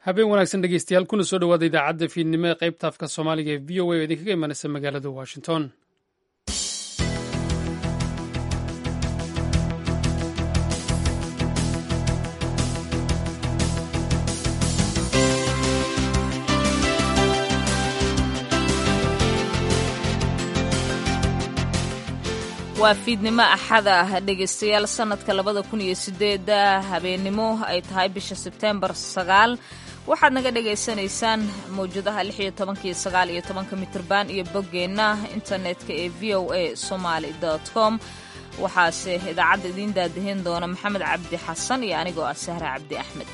habeen wanaagsan dhegeystayaal kuna soo dhawaada idaacadda fiidnimo ee qaybta afka soomaaliga ee v o a oo idinkaga imanaysa magaalada washington waa fiidnimo axada ah dhegaystayaal sanadka labada kun iyo sideeda habeennimo ay tahay bisha sebteembar sagaal waxaad naga dhagaysanaysaan mawjadaha lix iyo tobanka iyo sagaal iyo tobanka mitrban iyo boggeenna internetka ee v o a somaly com waxaase idaacadda idiin daadahin doona maxamed cabdi xasan iyo anigoo ah sahre cabdi axmed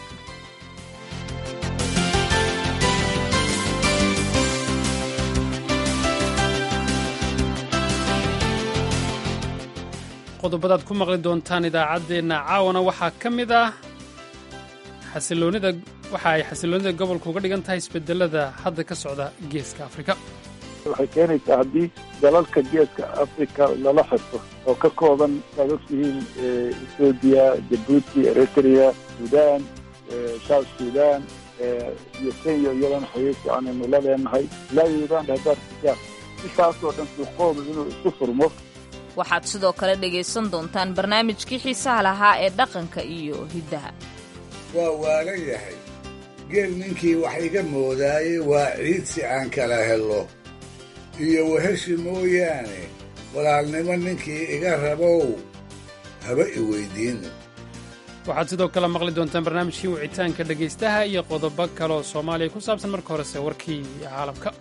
qodobadaad ku maqli doontaan idaacaddeenna caawana waxaa ka mid ah xasiloonida waxa ay xasiloonida gobolka uga dhigan tahay isbedelada hadda ka socda geeska afrika waxay keenaysaa haddii dalalka geeska africa lala xirto oo ka kooban saad ogtihiin ethoobiya jabuuti eritrea sudan south sudan iyo kenya iyadana xiriir fiican aynu la leenahay ilaa uganda haddaad xigaan intaasoo dhan suuqoodu inuu isu furmo waxaad sidoo kale dhegaysan doontaan barnaamijkii xiisaha lahaa ee dhaqanka iyo hiddaha waa waalan yahay geel ninkii wax iga moodaayey waa ciid si aan kala helo iyo weheshi mooyaane walaalnimo ninkii iga rabow haba i weyddiin waxaad sidoo kale maqli doontaan barnaamijkii wicitaanka dhegaystaha iyo qodobo kaleoo soomaaliya ku saabsan marka horese warkii caalamka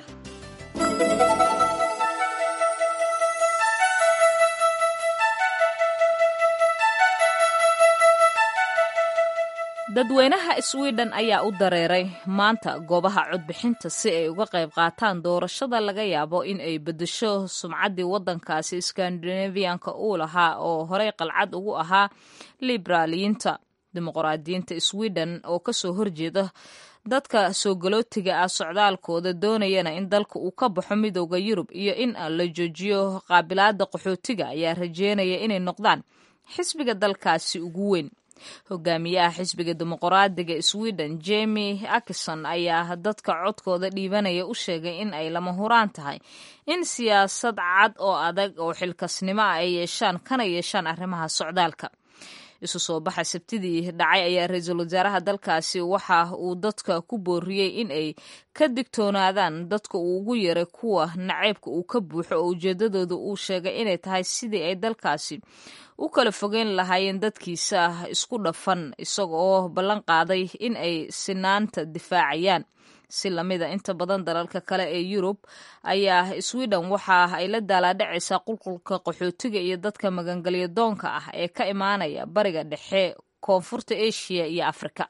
dadweynaha swiden ayaa u dareeray maanta goobaha codbixinta si ay uga qayb qaataan doorashada laga yaabo in ay beddesho sumcaddii waddankaasi skandinaviyanka uu lahaa oo horey qalcad ugu ahaa liberaaliyiinta dimuqraadiyiinta swiden oo kasoo horjeeda dadka soo galootiga ah socdaalkooda doonayana in dalka uu ka baxo midooda yurub iyo in la joojiyo qaabilaada qaxootiga ayaa rajeynaya inay noqdaan xisbiga dalkaasi ugu weyn hogaamiyaha xisbiga dimuqraadiga sweden jemi akison ayaa dadka codkooda dhiibanaya u sheegay in ay lama huraan tahay in siyaasad cad oo adag oo xilkasnimo ah ay yeeshaan kana yeeshaan arrimaha socdaalka isu soo baxa sabtidii dhacay ayaa ra-iisul wasaaraha dalkaasi waxa uu dadka ku booriyey in ay ka digtoonaadaan dadka uu ugu yaray kuwa naceybka uu ka buuxo oo ujeedadooda uu sheegay inay tahay sidii ay dalkaasi u kala fogeyn lahaayeen dadkiisa isku dhafan isaga oo ballan qaaday in ay sinaanta difaacayaan si lamida inta badan dalalka kale ee yurub ayaa sweden waxa ay la daalaadhacaysaa qulqulka qaxootiga iyo dadka magangelyo doonka ah ee ka imaanaya bariga dhexe koonfurta asia iyo afrika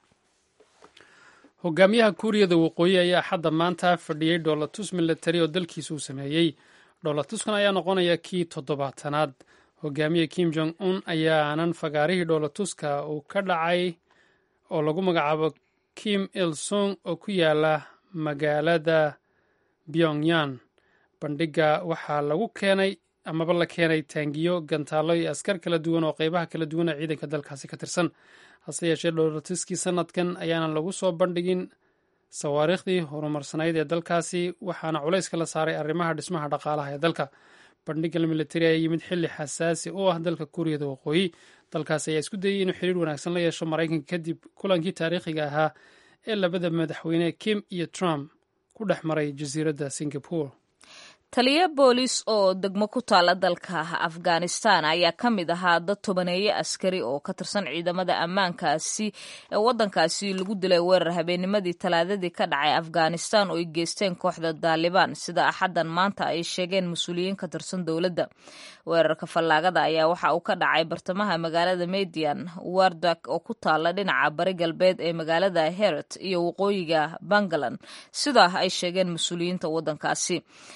hogaamiyaha kuuriyada waqooyi ayaa xadda maanta fadhiyey dhoolatus milatari oo dalkiisa uu sameeyey dhoolatuskan ayaa noqonaya kii toddobaatanaad hogaamiye kim jong un ayaanan fagaarihii dhoolatuska uu ka dhacay oo lagu magacaabo kim il sung oo ku yaala magaalada pyongyan bandhigga waxaa lagu keenay amaba la keenay taangiyo gantaallo iyo askar kala duwan oo qeybaha kala duwan ee ciidanka dalkaasi ka tirsan hase yeeshee dhoolatuskii sanadkan ayaanan lagu soo bandhigin sawaariikhdii horumarsanayd ee dalkaasi waxaana culayska la saaray arrimaha dhismaha dhaqaalaha ee dalka bandhigga militari ayaa yimid xilli xasaasi u ah dalka kuuriyada waqooyi dalkaasi ayaa isku dayey inuu xiriir wanaagsan la yeesho maraykanka kadib kulankii taariikhiga ahaa ee labada madaxweyne kim iyo trump ku dhex maray jasiiradda singapore taliyo boolis oo degmo ku taala dalka afghanistan ayaa ka mid ahaa dad tobaneeye askari oo ka tirsan ciidamada ammaankaasi ee waddankaasi lagu dilay weerar habeennimadii talaadadii ka dhacay afghanistan oo ay geysteen kooxda daalibaan sida axaddan maanta ay sheegeen mas-uuliyiin ka tirsan dowladda weerarka fallaagada ayaa waxa uu ka dhacay bartamaha magaalada median wardak oo ku taala dhinaca bari galbeed ee magaalada heret iyo waqooyiga puntland sida ay sheegeen mas-uuliyiinta waddankaasi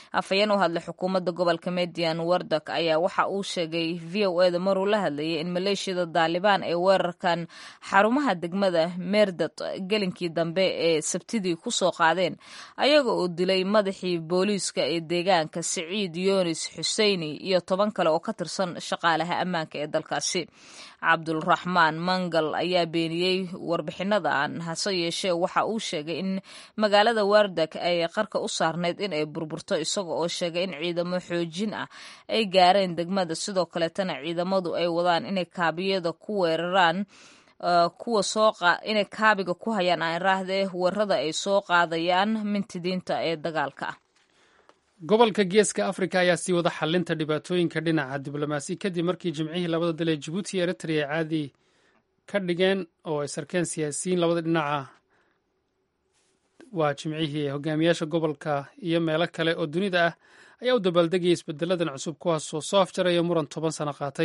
afhayeen u hadlay xukuumadda gobolka median wardak ayaa waxa uu sheegay v o eda maruu la hadlayay in maleeshiyada daalibaan ay weerarkan xarumaha degmada meerdad gelinkii dambe ee sabtidii ku soo qaadeen ayaga oo dilay madaxii booliiska ee deegaanka siciid yunis xuseyni iyo toban kale oo ka tirsan shaqaalaha ammaanka ee dalkaasi cabdulraxmaan mangal ayaa beeniyey warbixinadan hase yeeshee waxa uu sheegay in magaalada wardak ay qarka u saarneyd in ay burburto isaga oo sheegay in ciidamo xoojin ah ay gaareen degmada sidoo kaleetana ciidamadu ay wadaan inay kaabiyada ku weeraraan kuwa soo inay kaabiga ku hayaan aan raahdee weerada ay soo qaadayaan mintidiinta ee dagaalka ah gobolka geeska afrika ayaa sii wada xalinta dhibaatooyinka dhinaca diblomaasi kadib markii jimcihii labada dal ee jabuuti iyo eritrea caadi ka dhigeen oo ay sarkeen siyaasiyiin labada dhinaca waa jimcihii hogaamiyaasha gobolka iyo meelo kale oo dunida ah ayaa u dabaaldegaya isbedeladan cusub kuwaasoo soo afjaraya muran toban sano qaatay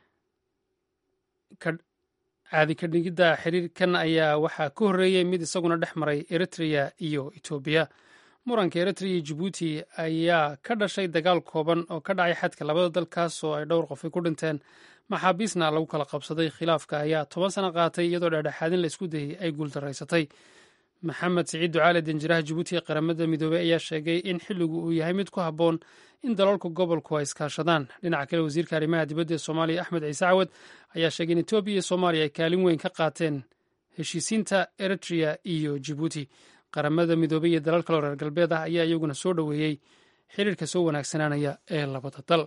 caadi ka dhigidda xiriirkan ayaa waxaa ka horreeyey mid isaguna dhex maray eritrea iyo etoobiya muranka eritrea iyo jabuuti ayaa ka dhashay dagaal kooban oo ka dhacay xadka labada dalkaas oo ay dhowr qof ay ku dhinteen maxaabiisna lagu kala qabsaday khilaafka ayaa toban sano qaatay iyadoo dhexdhexaadin la isku dayey ay guuldaraysatay maxamed siciid ducaale danjiraha jabuuti ee qaramada midoobey ayaa sheegay in xilligu uu yahay mid ku habboon in dalalka gobolku ay iskaashadaan dhinaca kale wasiirka arrimaha dibadda ee soomaaliya axmed ciise cawad ayaa sheegay in etoobiya iyo soomaaliya ay kaalin weyn ka qaateen heshiisiinta eritrea iyo jabuuti qaramada midoobey iyo dalal kaleo reer galbeed ah ayaa iyaguna soo dhoweeyey xiriirka soo wanaagsanaanaya ee labada dal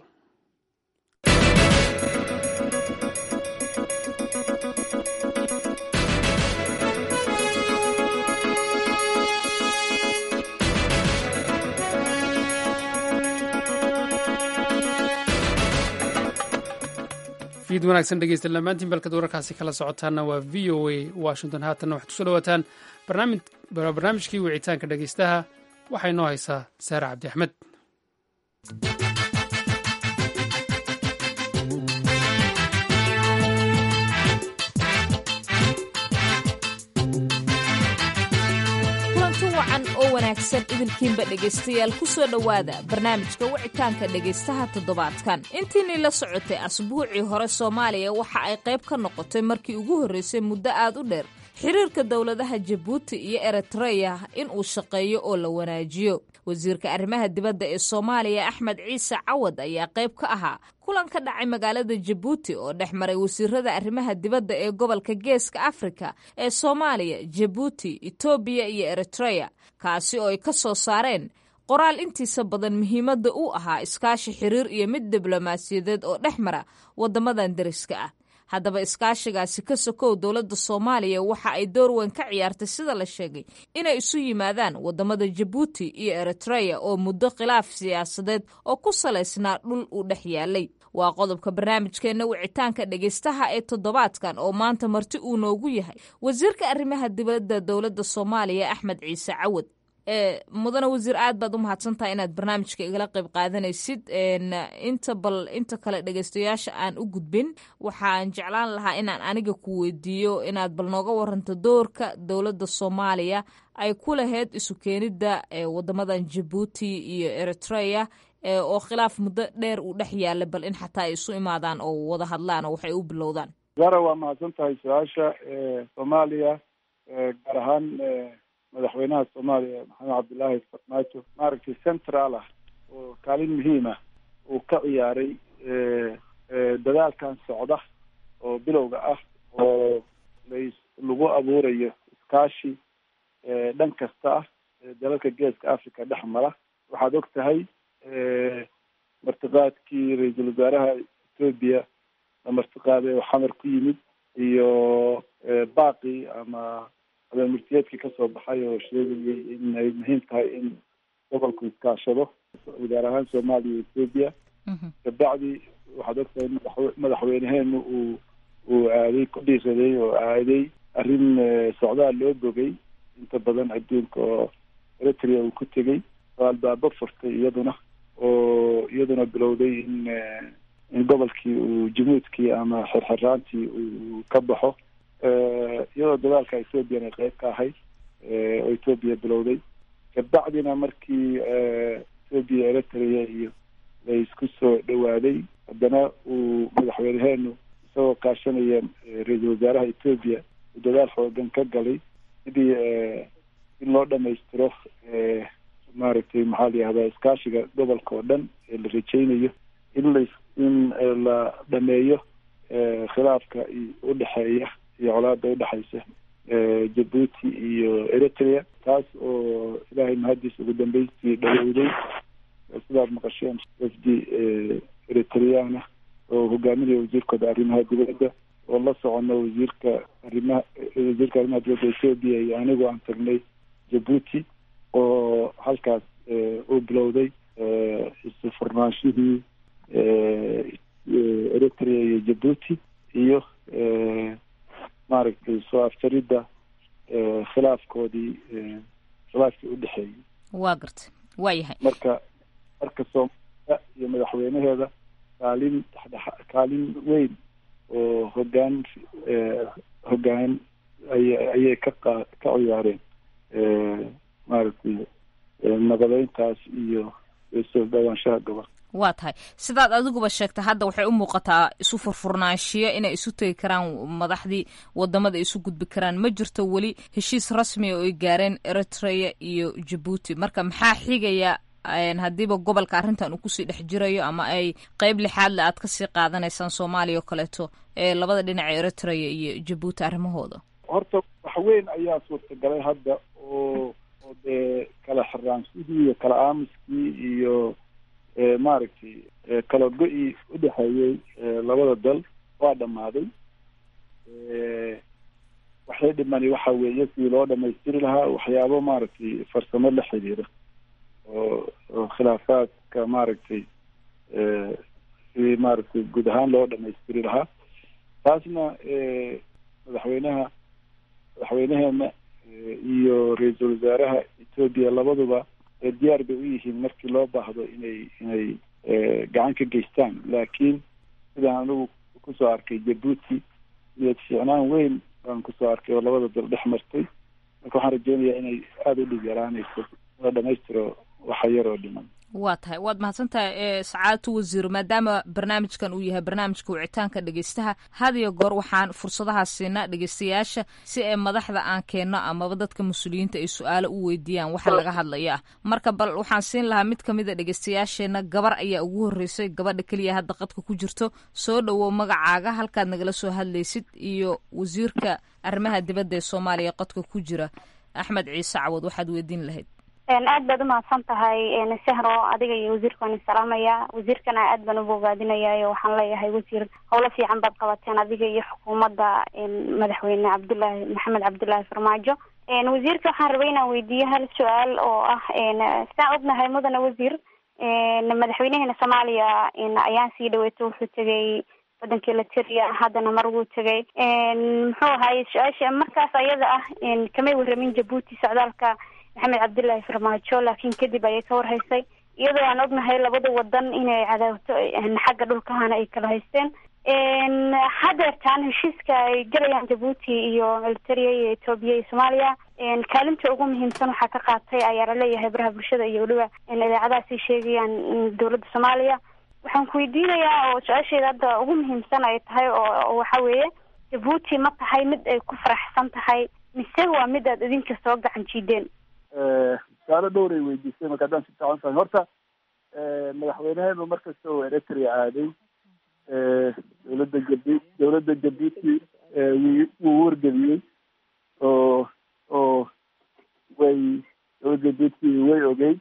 fiid wanaagsan dhegeysta dhammaantiin balkad wararkaasi kala socotaana waa v o a washington haatanna waxaad kusoo dhawaataan barnaamijkii wicitaanka dhegeystaha waxaa inoo haysaa saare cabdi axmed kulanti wacan oo wanaagsan idinkiinba dhegaystayaal ku soo dhowaada barnaamijka wicitaanka dhegaystaha toddobaadkan intiinii la socotay asbuucii hore soomaaliya waxa ay qayb ka noqotay markii ugu horreysay muddo aad u dheer xiriirka dowladaha jabuuti iyo eritreya in uu shaqeeyo oo la wanaajiyo wasiirka arrimaha dibadda ee soomaaliya axmed ciise cawad ayaa qayb ka ahaa kulan ka dhacay magaalada jabuuti oo dhex maray wasiirada arrimaha dibadda ee gobolka geeska afrika ee soomaaliya jabuuti etoobiya iyo eritreya kaasi oo ay ka soo saareen qoraal intiisa badan muhiimadda u ahaa iskaashi xiriir iyo mid diblomaasiyadeed oo dhex mara waddamadan deriska ah haddaba iskaashigaasi ka sokow dowladda soomaaliya waxa ay door weyn ka ciyaartay sida la sheegay inay isu yimaadaan waddamada jabuuti iyo eritreya oo muddo khilaaf siyaasadeed oo ku salaysnaa dhul uu dhex yaalay waa qodobka barnaamijkeenna wicitaanka dhegaystaha ee toddobaadkan oo maanta marti uu noogu yahay wasiirka arrimaha dibadda dowladda soomaaliya axmed ciise cawad mudane wasiir aad baad u mahadsantahay inaad barnaamijka igala qayb qaadanaysid inta bal inta kale dhegaystayaasha aan u gudbin waxaan jeclaan lahaa inaan aniga ku weydiiyo inaad bal nooga waranto doorka dowladda soomaaliya ay ku lahayd isu keenidda wadamadan jabuuti iyo eritreya oo khilaaf muddo dheer uu dhex yaala bal in xataa ay isu imaadaan oo wada hadlaan oo waxay u bilowdaan zara waa mahadsan tahay su-aasha soomaaliya gaar ahaan madaxweynaha soomaaliya maxamed cabdillaahi farmaajo maaragtay central ah oo kaalin muhiim ah uu ka ciyaaray dadaalkan socda oo bilowga ah oo las lagu abuurayo iskaashi dhan kasta ah dalalka geeska africa dhex mara waxaad og tahay martiqaadkii ra-iisul wasaaraha etoobiya la martiqaaday oo xamar ku yimid iyo baaqi ama murtiyeedkii kasoo baxay oo sheegayay in ay muhiim tahay in gobolku iskaashado gaar ahaan soomaaliya iyo etoobiya kabacdi waxaad ogtahay madaxweyneheenu uu uu aaday ku dhiiraday oo aaday arrin socdaal loo bogay inta badan adduunka oo eritrea uu ku tegey oo albaabo furtay iyaduna oo iyaduna bilowday in in gobolkii uu jamuudkii ama xirxiraantii uu ka baxo iyadoo dadaalka ethoobiyan ay qeyb ka ahayd oo ethoobiya bilowday kabacdina markii etoobiya eritrea iyo laysku soo dhawaaday haddana uu madaxweyneheenu isagoo kaashanaya ra-iisul wasaaraha etoobiya uu dadaal xoogan ka galay sidii in loo dhamaystiro maaragtay maxaa la yihahdaa iskaashiga gobolka oo dhan ee la rajeynayo in la in la dhameeyo khilaafka udhexeeya iyo colaada udhexaysa jabuuti iyo eritrea taas oo ilaahay mahadiis ugu dambeystii dhawowday sidaad maqasheen wafdi eritreana oo hogaaminaya wasiirkooda arrimaha dibadda oo la socono wasiirka arrimaha wasiirka arrimaha dibadda etoobiya iyo anigu aan tagnay jabuuti oo halkaas uu bilowday isu furnaanshihii eritrea iyo jabuuti iyo maaragtay soo afjaridda khilaafkoodii khilaafkii udhexeeyey waa gartay waa yahay marka marka soomaaliya iyo madaxweynaheeda kaalin dhexdhexa kaalin weyn oo hogaan hogaan aya ayay ka qa ka ciyaareen maaragtay nabadeyntaas iyo soo dhawaanshaha gobol waa tahay sidaad adiguba sheegtay hadda waxay u muuqataa isu furfurnaanshiyo inay isu tegi karaan madaxdii wadamada isu gudbi karaan ma jirto weli heshiis rasmiya oo ay gaareen eritrea iyo jabuuti marka maxaa xigaya haddiiba gobolka arrintan uu kusii dhex jirayo ama ay qeyb lixaadle aad kasii qaadanaysaan soomaaliya oo kaleeto ee labada dhinac eritrea iyo jabuuti arrimahooda horta wax weyn ayaa suurtagalay hadda oo oo dee kala xiraanshihii iyo kala aamuskii iyo maaragtay kala go-ii udhexeeyey labada dal waa dhammaaday waxay dhimani waxa weeye sidii loo dhamaystiri lahaa waxyaabo maaragtay farsamo la xiriira oo oo khilaafaadka maaragtay sidii maaragtay guud ahaan loo dhamaystiri lahaa taasna madaxweynaha madaxweyneheena iyo ra-iisul wasaaraha etoobiya labaduba diyaar bay u yihiin markii loo baahdo inay inay gacan ka geystaan laakiin sidaan anigu kusoo arkay jabuuti niyad fiicnaan weyn baan kusoo arkay oo labada dal dhex martay marka waxaan rajeynayaa inay aada u dhib yaraanayso la dhamaystiro waxa yar oo dhiman waa tahay waad mahadsan tahay sacaadatu wasiir maadaama barnaamijkan uu yahay barnaamijka wicitaanka dhegeystaha had iyo goor waxaan fursadaha siinaa dhegeystayaasha si ay madaxda aan keenno amaba dadka mas-uuliyiinta ay su-aalo u weydiiyaan waxa laga hadlaya ah marka bal waxaan siin lahaa mid kamid a dhegeystayaasheenna gabar ayaa ugu horreysay gabadha keliya hadda qadka ku jirto soo dhowow magacaaga halkaad nagala soo hadlaysid iyo wasiirka arrimaha dibadda ee soomaaliya qadka ku jira axmed ciise cawad waxaad weydiin lahayd aad baad umahadsan tahay sahro adiga iyo wasiirka waan isalaamaya wasiirkana aad baan u bogaadinayaa waxaan leeyahay wasiir howlo fiican baad qabateen adiga iyo xukuumadda madaxweyne cabdullaahi maxamed cabdullaahi farmaajo wasiirka waxaan rabay inaan weydiiyo hal su-aal oo ah sidaan ognahay mudane wasiir madaxweynaheena soomaaliya ayaan sii dhaweeto wuxuu tegay wadankii lateriya haddana mar wuu tegay muxuu ahaay su-aasha markaas ayada ah kamay waramin jabuuti socdaalka maxamed cabdullaahi farmaajo laakiin kadib ayay ka warhaysay iyadoo aan ognahay labada wadan inay cadaawto xagga dhulkahana ay kala haysteen hadeertaan heshiiska ay galayaan jabuuti iyo eritrea iyo etoobiya iyo soomaaliya kaalinta ugu muhiimsan waxaa ka qaatay ayaa laleeyahay baraha bulshada iyo weliba idaacadahaasay sheegayaan dowladda soomaaliya waxaan ku weydiinayaa oo su-aasheeda hadda ugu muhiimsan ay tahay oo waxa weeye jabuuti ma tahay mid ay ku faraxsan tahay mise waa mid aad idinka soo gacan jiideen su-aalo dhowray weydiisay marka haddaan si fiican fahay horta madaxweyneheenu markasta oo eritrea aaday dowladda jabu dowladda jabuuti wuu wargeliyey oo oo way dowladda jabuuti way ogey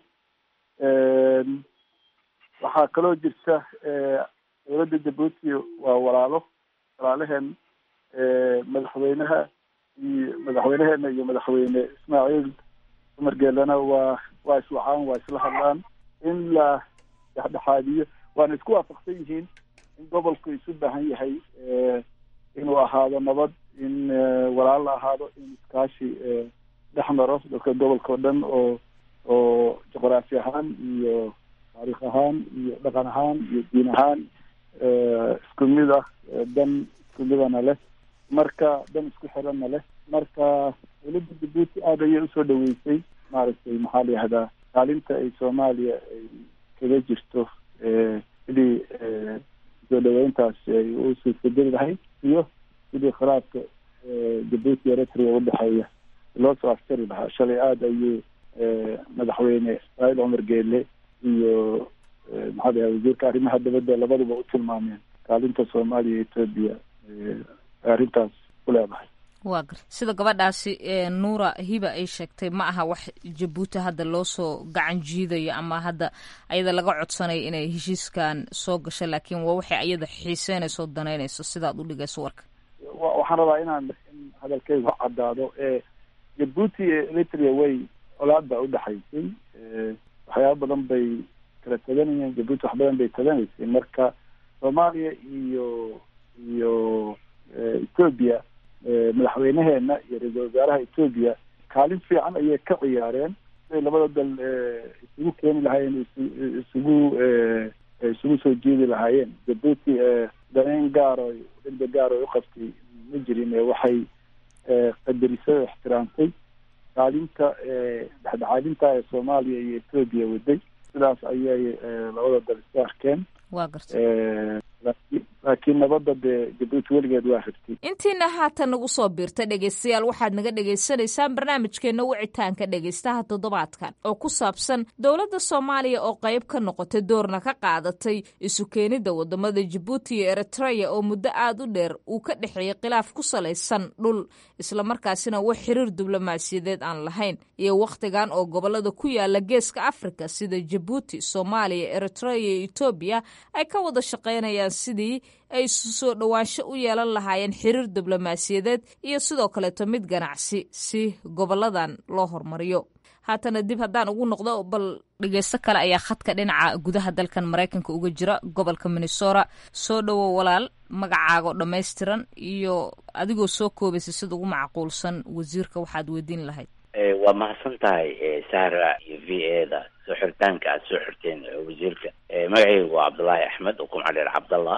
waxaa kaloo jirta dowladda jabuuti waa walaalo walaalaheen madaxweynaha iyo madaxweyneheena iyo madaxweyne ismaaciil cumar geelana waa waa iswacaan waa isla hadlaan in la dhexdhexaadiyo waana isku waafaqsan yihiin in gobolku isu baahan yahay inuu ahaado nabad in walaal la ahaado in iskaashi dhex maro dadka gobolka o dhan oo oo juqraafi ahaan iyo taariikh ahaan iyo dhaqan ahaan iyo diin ahaan isku mid ah dan isku midana leh marka dan isku xiranna leh marka dowladda jabuuti aada ayay usoo dhaweysay maaragtay maxaa la yihahdaa kaalinta ay soomaaliya ay kaga jirto sidii soo dhaweyntaasi ay u suurtageli lahayd iyo sidii khilaafka jabuuti eritrea udhexeeya loo soo aftari lahaa shalay aada ayuu madaxweyne ismaaciil cumar geele iyo maxaa layaha wasiirka arrimaha dibadda labaduba u tilmaameen kaalinta soomaaliya iyo etoobiya arrintaas ku leedahay waa gar sida gabadhaasi nuura hiba ay sheegtay ma aha wax jabuuti hadda loo soo gacan jiidayo ama hadda ayada laga codsanayo inay heshiiskan soo gasho laakiin waa waxay ayada xiiseynayso danaynayso sidaad u dhigayso warka waxaan rabaa inaan in hadalkeygu caddaado jabuuti iyo eritrea way colaad baa udhexaysay waxyaaba badan bay kala taganayeen jabuuti wax badan bay taganaysay marka soomaaliya iyo iyo etoobiya madaxweynaheena iyo ra-iisal wasaaraha etoobiya kaalin fiican ayay ka ciyaareen siday labada dal isugu keeni lahaayeen isugu isugu soo jeedi lahaayeen jabuuti daneyn gaaro degdeg gaaro ay uqabtay ma jirin waxay qadarisay oo ixtiraamtay kaalinta dhexdhexaadinta ee soomaaliya iyo etoobiya waday sidaas ayay labada dal isku arkeen waa garta laakiin nabadda dee jabuuti weligeed waa rabtay intiina haatan nagu soo biirta dhegaystayaal waxaad naga dhagaysanaysaan barnaamijkeenna wicitaanka dhegaystaha toddobaadkan oo ku saabsan dowladda soomaaliya oo qayb ka noqotay doorna ka qaadatay isu keenidda wadamada jabuuti iyo eritreya oo muddo aada u dheer uu ka dhexeeyey khilaaf ku salaysan dhul islamarkaasina wax xiriir diblomaasiyadeed aan lahayn iyo wakhtigan oo gobolada ku yaala geeska afrika sida jabuuti soomaaliya eritreya iyo etoobiya ay ka wada shaqaynayaan sidii ay soo dhowaansho u yeelan lahaayeen xiriir diblomaasiyadeed iyo sidoo kaleeto mid ganacsi si goboladan loo hormariyo haatana dib haddaan ugu noqdo bal dhegeysto kale ayaa khadka dhinaca gudaha dalkan maraykanka uga jira gobolka minnesota soo dhowo walaal magacaago dhammaystiran iyo adigoo soo koobaysa sida ugu macquulsan wasiirka waxaad weydiin lahayd waa mahadsan tahay sahra iyo v a da soo xiritaanka aada soo xirteen wasiirka magacaygu waa cabdullaahi axmed oo kumca dheer cabdallah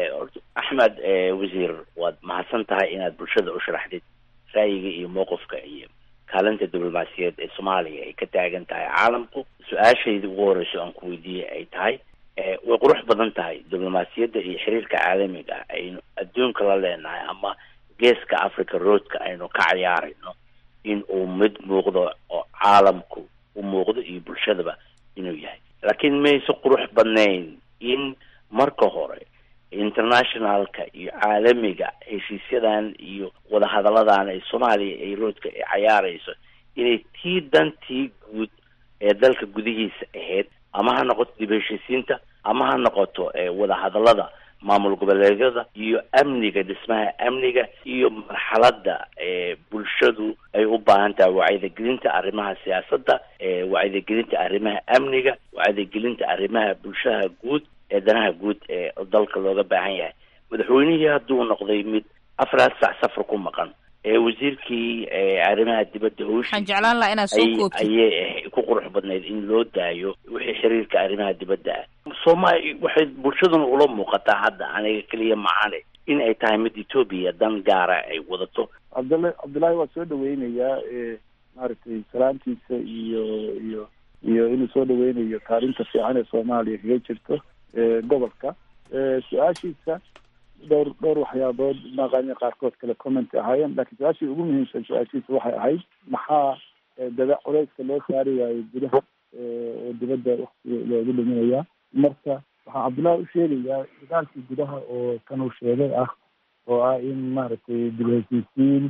axmed wasiir waad mahadsan tahay inaad bulshada u sharaxdid ra'yiga iyo mowqifka iyo kaalinta diblomaasiyaed ee soomaaliya ay ka taagan tahay caalamku su-aashayda ugu horeyso aan ku weydiiyey ay tahay way qurux badan tahay diblomaasiyadda iyo xiriirka caalamiga aynu adduunka la leenahay ama geeska africa roadka aynu ka cayaarayno in uu mid muuqdo oo caalamku u muuqdo iyo bulshadaba inuu yahay laakiin mayse qurux badnayn in marka hore internationalka iyo caalamiga heshiisyadan iyo wadahadalladan ay soomaaliya ay roodka ay cayaarayso inay tii dantii guud ee dalka gudihiisa ahayd ama ha noqoto dib heshiisiinta ama ha noqoto wadahadallada maamul goboleedyada iyo amniga dhismaha amniga iyo marxaladda bulshadu ay u baahan tahay wacyigelinta arrimaha siyaasadda wacyigelinta arrimaha amniga wacyigelinta arrimaha bulshaha guud ee danaha guud ee dalka looga baahan yahay madaxweynihii hadduu noqday mid afaraad sac safar ku maqan ee wasiirkii arrimaha dibadda howshi waxaan jeclaan lahaa inaad soo koobtid ayay ku qurux badnayd in loo daayo wixii xiriirka arrimaha dibadda ah soomaali waxay bulshaduna ula muuqataa hadda aniga keliya macaane in ay tahay mid etoobiya dan gaara ay wadato cabdalla cabdullaahi waa soo dhaweynayaa maaragtay salaamtiisa iyo iyo iyo inuu soo dhaweynayo kaalinta fiican ee soomaaliya kaga jirto gobolka su-aashiisa dhowr dhowr waxyaabood maqaanya qaarkood kale comment ahaayeen laakiin su-aashii ugu muhiimsan su-aashiisa waxay ahayd maxaa dada culeyska loo saari waayo gudaha oo dibadda waktiga loogu dhiminayaa marka waxaan cabdullaahi u sheegayaa dagaalkii gudaha oo kan uu sheegay ah oo ah in maaragtay dib heshiisiin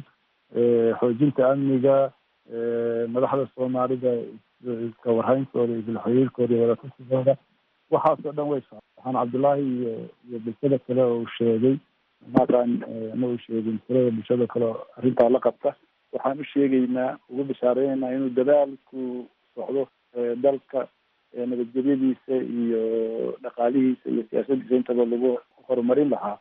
xoojinta amniga madaxda soomaalida iska warhayntooda isla xiriirkooda iyo wadatasigooda waxaasoo dhan way socda waxaan cabdullaahi iyo iyo bulshada kale oo uu sheegay maqan ma uu sheegin tirada bulshada kale oo arrintaa la qabta waxaan u sheegaynaa ugu bishaareynayna inuu dadaalku socdo dalka nabadgelyadiisa iyo dhaqaalihiisa iyo siyaasadiisa intaba lagu horumarin lahaa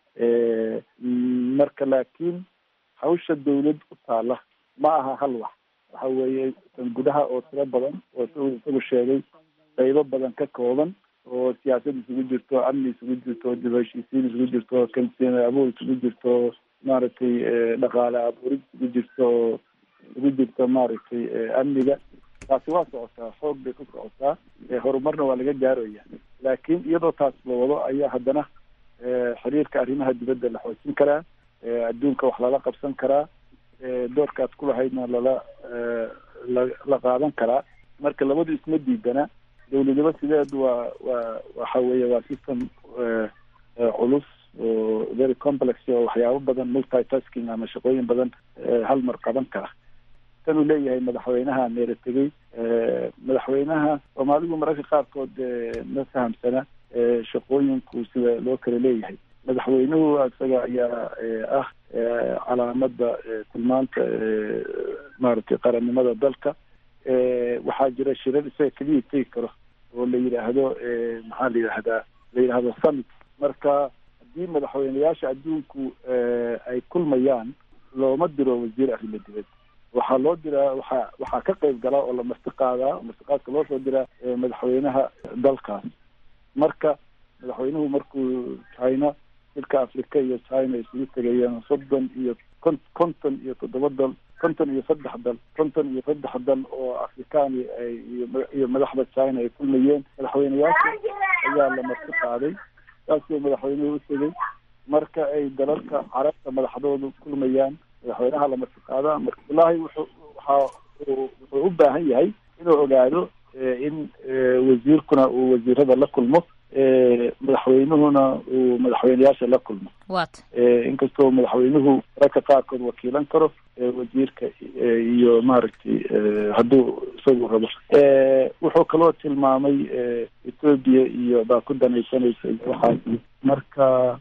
marka laakiin hawsha dawlad u taala ma aha hal wax waxa weeye gudaha oo tiro badan oo s isagu sheegay qaybo badan ka kooban oo siyaasad isugu jirto amni isugu jirto dib heshiisiin isugu jirto kalsooni abuur isugu jirto maaragtay dhaqaale abuurid isugu jirto isugu jirto maaragtay amniga taasi waa socotaa xoog bay ku socotaa horumarna waa laga gaaraya laakiin iyadoo taas la wado ayaa haddana xiriirka arrimaha dibadda la xoojin karaa adduunka wax lala qabsan karaa doorkaas ku lahaydna lala la la qaadan karaa marka labadu isma diidana dawladnimo sideedu waa waa waxa weeye waa system culus oo very complex oo waxyaabo badan multitasking ama shaqooyin badan hal mar qaban kara tan uu leeyahay madaxweynaha meera tegey madaxweynaha soomaalidu mararka qaarkood ma fahamsana shaqooyinku sida loo kala leeyahay madaxweynuhu isaga ayaa ah calaamada tilmaanta maaragtay qarannimada dalka waxaa jira shirar isaga keliya tegi karo oo la yidhaahdo maxaa la yidhahdaa la yidhaahdo summit marka haddii madaxweyneyaasha adduunku ay kulmayaan looma diro wasiir arrimo dibad waxaa loo diraa waxaa waxaa ka qayb galaa oo la marti qaadaa martiqaadka loo soo diraa madaxweynaha dalkaas marka madaxweynuhu markuu china dalka africa iyo china isugu tegayeen soddon iyo kon konton iyo toddoba dal konton iyo saddex dal konton iyo saddex dal oo afrikaani ay iyo madaxda china ay kulmayeen madaxweyneyaasha ayaa la marti qaaday saasuu madaxweynuhu u tegey marka ay dalalka carabta madaxdoodu kulmayaan madaxweynaha la marti qaadaa marka wallaahi wuxuu waxa wuxuu u baahan yahay inuu ogaado in wasiirkuna uu wasiirada la kulmo madaxweynuhuna uu madaxweyneyaasha la kulmo wat inkastoo madaxweynuhu mararka qaarkood wakiilan karo wasiirka iyo maaragtay hadduu isagu rabo wuxuu kaloo tilmaamay ethoobia iyo baa ku danaysanaysa iyo waxaas marka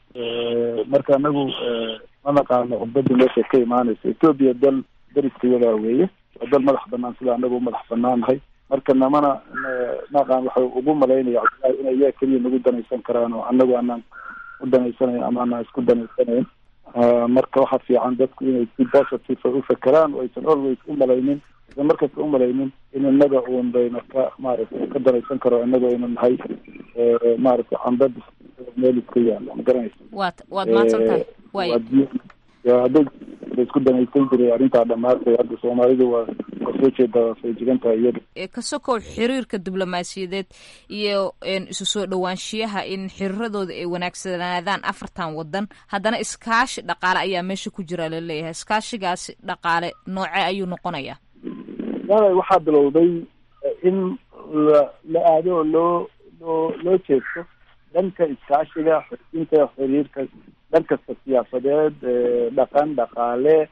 marka anagu ma naqaano cudbada meesha ka imaanaysa ethoobia dal dariskayadaa weeye waa dal madax banaan sida anagu madax banaannahay marka namana naqaan waxay ugu malaynaya cabdillahi inay iyaga keliya nagu danaysan karaan oo anagu anaan u danaysanayn ama anaan isku danaysanayn marka waxaa fiican dadku inay si positive u fakeraan oo aysan always u malaynin aysan markasta u malaynin in inaga uun bayna ka maaragtay ka danaysan karo inaga aynu nahay maaragtay candad meel iska yaala ma garanaysa waad waad mahadsan tahay way hadday isku danaysan jiray arrintaa dhamaatay hadda soomaalidu waa waa soo jeedaa feejigan tahay iyada ka sokow xiriirka diblomaasiyadeed iyo isu soo dhowaanshiyaha in xiriiradooda ay wanaagsanaadaan afartan wadan haddana iskaashi dhaqaale ayaa meesha ku jira laleeyahay iskaashigaasi dhaqaale noocee ayuu noqonayaa wala waxaa bilowday in la la aado oo loo loo loo jeesto dhanka iskaashiga xoojinta xiriirka dhan kasta siyaasadeed dhaqan dhaqaale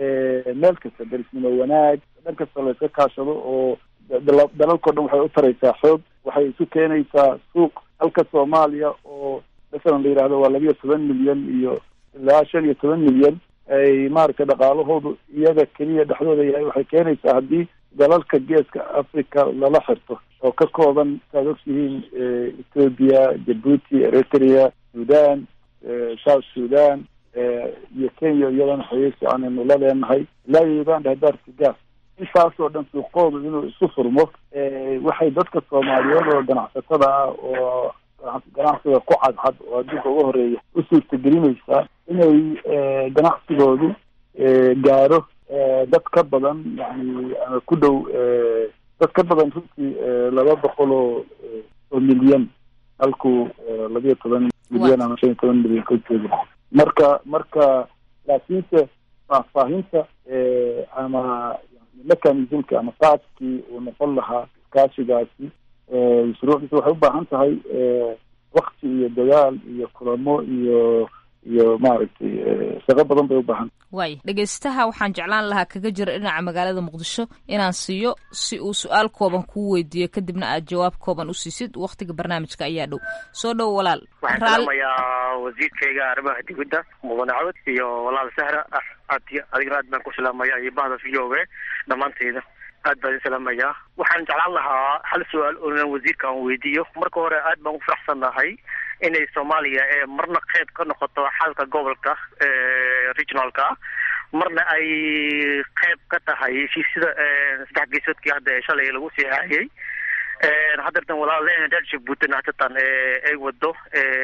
meel kasta darisnimo wanaag dhan kasta layska kaashado oo dalalkao dhan waxay u taraysaa xoog waxay isu keenaysaa suuq halka soomaaliya oo masalan la yidhahdo waa labiyo toban milyan iyo ilaa shan iyo toban milyan ay maaragtay dhaqaalahoodu iyaga keliya dhexdooda yahay waxay keenaysaa haddii dalalka geeska africa lala xirto oo ka kooban saad ogtihiin ethoobia jabuuti eritrea sudan south sudan iyo kenya iyadana xiriir fiican aynu la leenahay ilaa iyo uganda hadaarka gaas intaasoo dhan suuqoodu inuu isu furmo waxay dadka soomaaliyeed oo ganacsatada ah oo ganacsiga ku cadcad oo adduunka uga horeeya u suurtagelinaysaa inay ganacsigoodu gaaro dad ka badan yani ku dhow dad ka badan runtii laba boqol oo oo milyan halkuu labiyo toban milyan ama shan iyo toban milyan ka joogo marka marka laakiinse faahfaahinta ama mechanismka ama qaabkii uu noqon lahaa iskaashigaasi shuruucdiisa waxay u baahan tahay wakti iyo dadaal iyo kulamo iyo iyo maaragtay shaqo badan bay u baahan waay dhegeystaha waxaan jeclaan lahaa kaga jira dhinaca magaalada muqdisho inaan siiyo si uu su-aal kooban kuu weydiiyo kadibna aad jawaab kooban u siisid waktiga barnaamijka ayaa dhow soo dhow walaal waxaan salaamayaa wasiirkayga arrimaha dibadda mudane cawad iyo walaal sahra aad adigana aad baan ku salaamaya iyo bahda v o a dhammaanteyda aad baan idin salaamayaa waxaan jeclaan lahaa hal su-aal oonan wasiirka aan weydiiyo marka hore aad baan ku faraxsannahay inay soomaaliya ee marna qayb ka noqoto xalka gobolka regionalka marna ay qayb ka tahay heshiisyada saddex geesoodkii hadda ee shalay lagu sii haayay haddeertan walaalena reer jabuutin hatatan ay wado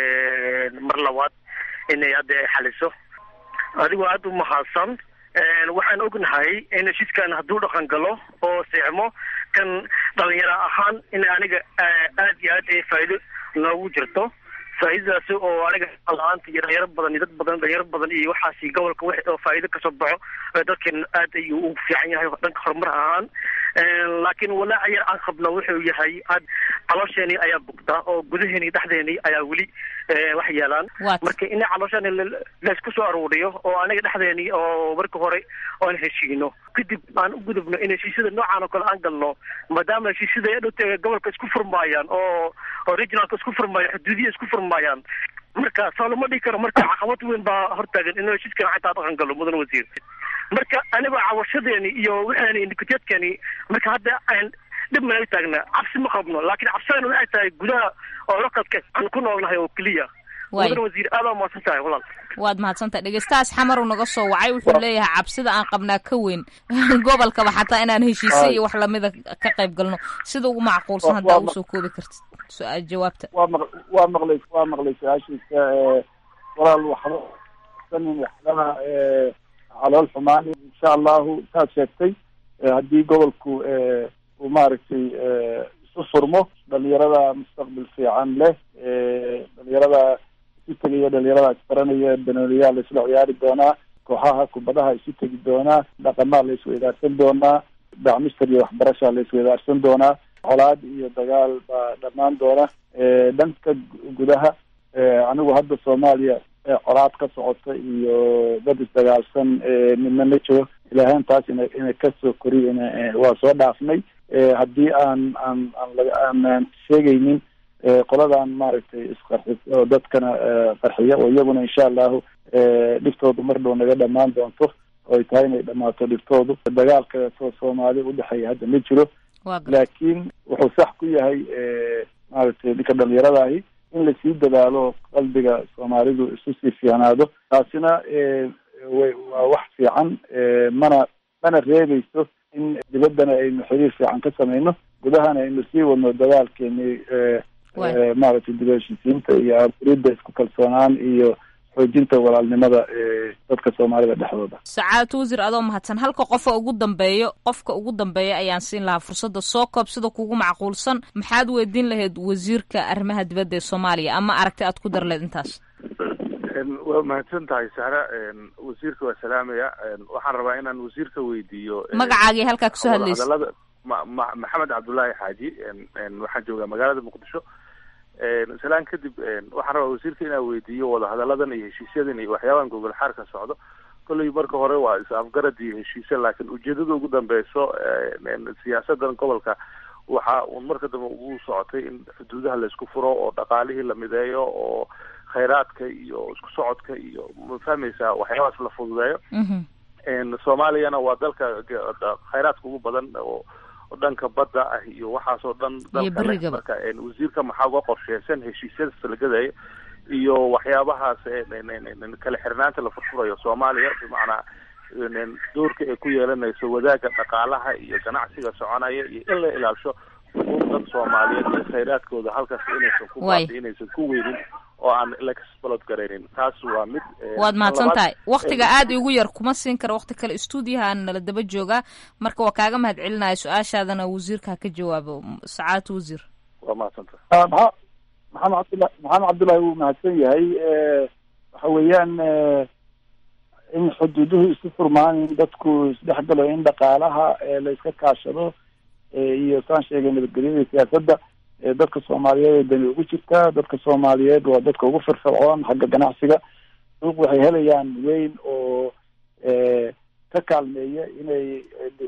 mar labaad inay hadda ay xaliso adigoo aada u mahadsan waxaan ognahay in heshiiskan hadduu dhaqan galo oo seexmo kan dhalinyaro ahaan in aniga aad iyo aad ay faa'iido noogu jirto faa'iidadaasi oo aniga la-aanta iyo dhalinyaro badan iyo dad badan dhalinyaro badan iyo waxaasi gobolka wix oo faa'iido kasoo baxo dadkan aad ayuu ugu fiican yahay dhanka horumar ahaan laakiin walaaca yar aan qabno wuxuu yahay aad caloosheenii ayaa bugtaa oo gudaheeni dhexdeeni ayaa weli wax yeelaan marka in caloosheeni laysku soo aruuriyo oo aniga dhexdeeni oo marka hore oan heshiino kadib aan u gudubno in heshiisyada noocaan oo kale aan galno maadaama heshiisyada dhowta gobolka isku furmaayaan oo oo regionalka isku furmaayaan xuduudiya isku furmaayaan marka soo lama dhigi karo marka caqabad weyn baa hortaagan in heshiiskan xataa dhaqan galo mudan wasiir marka anigoo cawashadeeni iyo waxaani indikateedkani marka hadda aan dhib mana taagna cabsi ma qabno laakiin cabsidana waxay tahay gudaha oo localka aan ku noolnahay oo keliya mudan wasiir aad waa mahadsan tahay walaal waad mahadsantahay dhegeystahaas xamaru naga soo wacay wuxuu leeyahay cabsida aan qabnaa ka weyn gobolkaba xataa inaan heshiisay iyo wax lamida ka qayb galno sida ugu macquulsan haddaa ugu soo koobi kartid su-aal jawaabta waa maq waa maqlay waa maqlay su-aashiisa walaal waxba sanin waxbana calool xumaan insha allahu saad sheegtay haddii gobolku uu maaragtay isu furmo dhalinyarada mustaqbal fiican leh dhalinyarada isu tegaya dhalinyarada isbaranaya banooniyaa la isla ciyaari doonaa kooxaha kubadaha isu tegi doonaa dhaqamaa la isweydaarsan doonaa dacmister iyo waxbarasha la isweydaarsan doonaa colaad iyo dagaal baa dhammaan doona dhanka gudaha anigu hadda soomaaliya colaad ka socota iyo dad isdagaalsan midna ma jiro ilaahayn taas ina ina kasoo koriy waa soo dhaafnay haddii aan aan aan aan sheegaynin qoladan maaragtay isqarxis oo dadkana qarxiya oo iyaguna insha allahu dhiftoodu mar dhow naga dhamaan doonto oo ay tahay inay dhamaato dhiftoodu dagaalka soo soomaali udhexeeya hadda ma jiro laakiin wuxuu sax ku yahay maaragtay ninka dhalinyaradahi in lasii dadaalo qalbiga soomaalidu isu sii fiicnaado taasina way waa wax fiican mana mana reebayso in dibaddana aynu xiriir fiican ka samayno gudahana aynu sii wadno dadaalkeeni maaragtay dib heshiisiinta iyo aburidda isku kalsoonaan iyo xoojinta walaalnimada dadka soomaalida dhexdooda sacaadatu wasiir adoo mahadsan halka qofa ugu dambeeyo qofka ugu dambeeya ayaan siin lahaa fursadda soo koob sida kugu macquulsan maxaad weydiin lahayd wasiirka arrimaha dibadda ee soomaaliya ama aragti aad ku dar leed intaas waa mahadsan tahay sahra wasiirka waa salaamaya waxaan rabaa inaan wasiirka weydiiyo magacaagii halkaa kasoo hadlaysa hadalada ma ma maxamed cabdullaahi xaaji waxaan joogaa magaalada muqdisho salaan kadib waxaan rabaa wasiirka inaan weydiiyo wadahadalladan iyo heshiisyadan iyo waxyaabahan gogol xaarka socdo kolley marka hore waa is-afgarad iyo heshiisya laakiin ujeedada ugu dambeyso siyaasadan gobolka waxa uun marka dambe ugu socotay in xuduudaha laysku furo oo dhaqaalihii la mideeyo oo khayraadka iyo isku socodka iyo ma fahmaysaa waxyaabahaas la fududeeyo soomaaliyana waa dalka khayraadka ugu badan oo dhanka badda ah iyo waxaasoo dhan dalka marka wasiirka maxaa uga qorsheysan heshiisyada salgadaya iyo waxyaabahaas kala xirnaanta la furfurayo soomaaliya bimacnaa doorka ay ku yeelanayso wadaaga dhaqaalaha iyo ganacsiga soconaya iyo in la ilaalisho xuquuqdan soomaaliyeed iyo khayraadkooda halkaas inaysan ku baadi inaysan ku weynin oo aan laxbalod garaynin taas waa mid waad mahadsan tahay waktiga aada igu yar kuma siin kara wakti kale stuudiyahaan nala daba joogaa marka waa kaaga mahad celinaya su-aashaadana wasiirka ha ka jawaabo sacaadatu wasiir waa mahadsan tahay maa maxamed cabdullah maxamed cabdullahi wuu mahadsan yahay waxa weeyaan in xuduuduhu isu furmaan in dadku isdhexgalo in dhaqaalaha la iska kaashado iyo saan sheegay nabadgelyada siyaasadda dadka soomaaliyeed ee dani ugu jirtaa dadka soomaaliyeed waa dadka ugu firfircoon xagga ganacsiga suuq waxay helayaan weyn oo ka kaalmeeya inay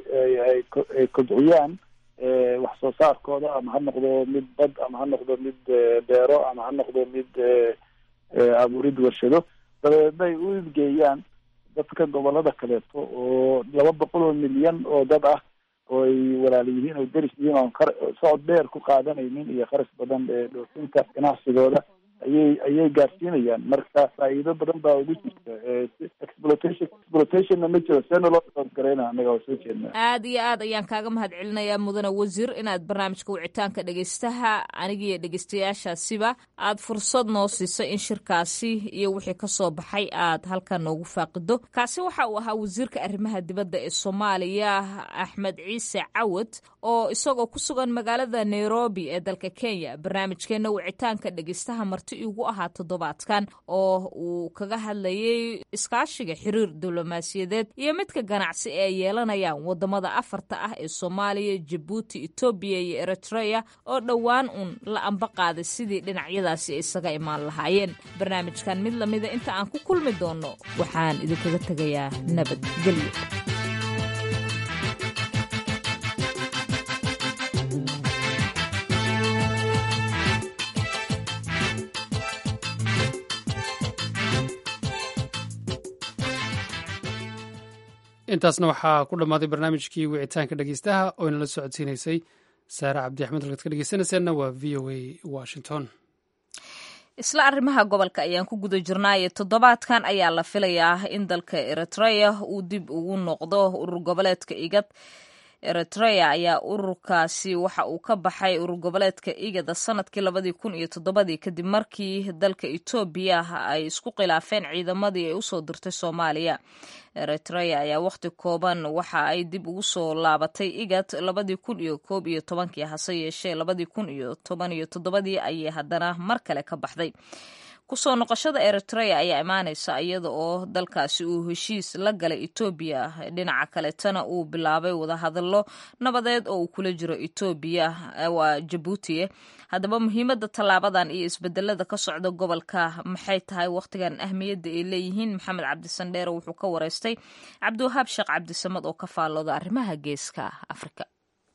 ay kobciyaan wax soo saarkooda ama ha noqdo mid bad ama ha noqdo mid beero ama ha noqdo mid abuurid warshado dabeedna ay u idgeeyaan dadka gobolada kaleeto oo laba boqol oo milyan oo dad ah oo ay walaala yihiin oo deris yihiin oon kar socod dheer ku qaadanaynin iyo kharash badan ee dhoofinta ganacsigooda ayay ayay gaarsiinayaan marka faa'iido badan baa ugu jirta exploitation exploitationna ma jiro seena loo garayna anaga waa soo jeednaa aad iyo aad ayaan kaaga mahad celinayaa mudane wasiir inaad barnaamijka wicitaanka dhegeystaha anigiiyo dhegeystayaashaasiba aad fursad noo siisay in shirkaasi iyo wixii kasoo baxay aad halkan noogu faaqido kaasi waxa uu ahaa wasiirka arrimaha dibadda ee soomaaliya axmed ciise cawad oo isagoo ku sugan magaalada nairobi ee dalka kenya barnaamijkeena wicitaanka dhegeystaha marti igu ahaa toddobaadkan oo uu kaga hadlayay iskaashiga xiriir diblomaasiyadeed iyo midka ganacsi ee ay yeelanayaan wadamada afarta ah ee soomaaliya jabuuti etoobiya iyo eritrea oo dhowaan uun la amba qaaday sidii dhinacyadaasi ay isaga imaan lahaayeen barnaamijkan mid lamida inta aan ku kulmi doono waxaan idinkaga tegayaa nabadgelyo intaasna waxaa ku dhammaaday barnaamijkii wicitaanka dhegeystaha oo inala socodsiinaysay saare cabdi axmed halkaad ka dhegeysanayseena waa v o a washington isla arrimaha gobolka ayaan ku guda jirnaaye toddobaadkan ayaa la filayaa in dalka eritrea uu dib ugu noqdo urur goboleedka igad eritrea ayaa ururkaasi waxa uu ka baxay urur goboleedka igada sanadkii labadii kun iyo toddobadii kadib markii dalka etoobiya ay isku khilaafeen ciidamadii ay usoo dirtay soomaaliya eritrea ayaa wakhti kooban waxa ay dib ugu soo laabatay igad labadii kun iyo koob iyo tobankii hase yeeshee labadii kun iyo toban iyo toddobadii ayay haddana mar kale ka baxday kusoo noqoshada eritrea ayaa imaaneysa iyada oo dalkaasi uu heshiis la galay etoobiya dhinaca kaletana uu bilaabay wadahadallo nabadeed oo uu kula jiro etoobiya waa jabuuti haddaba muhiimadda tallaabadan iyo isbedelada ka socda gobolka maxay tahay wakhtigan ahmiyadda ay leeyihiin maxamed cabdisandheere wuxuu ka wareystay cabdiwahaab sheekh cabdisamad oo ka faallooda arrimaha geeska afrika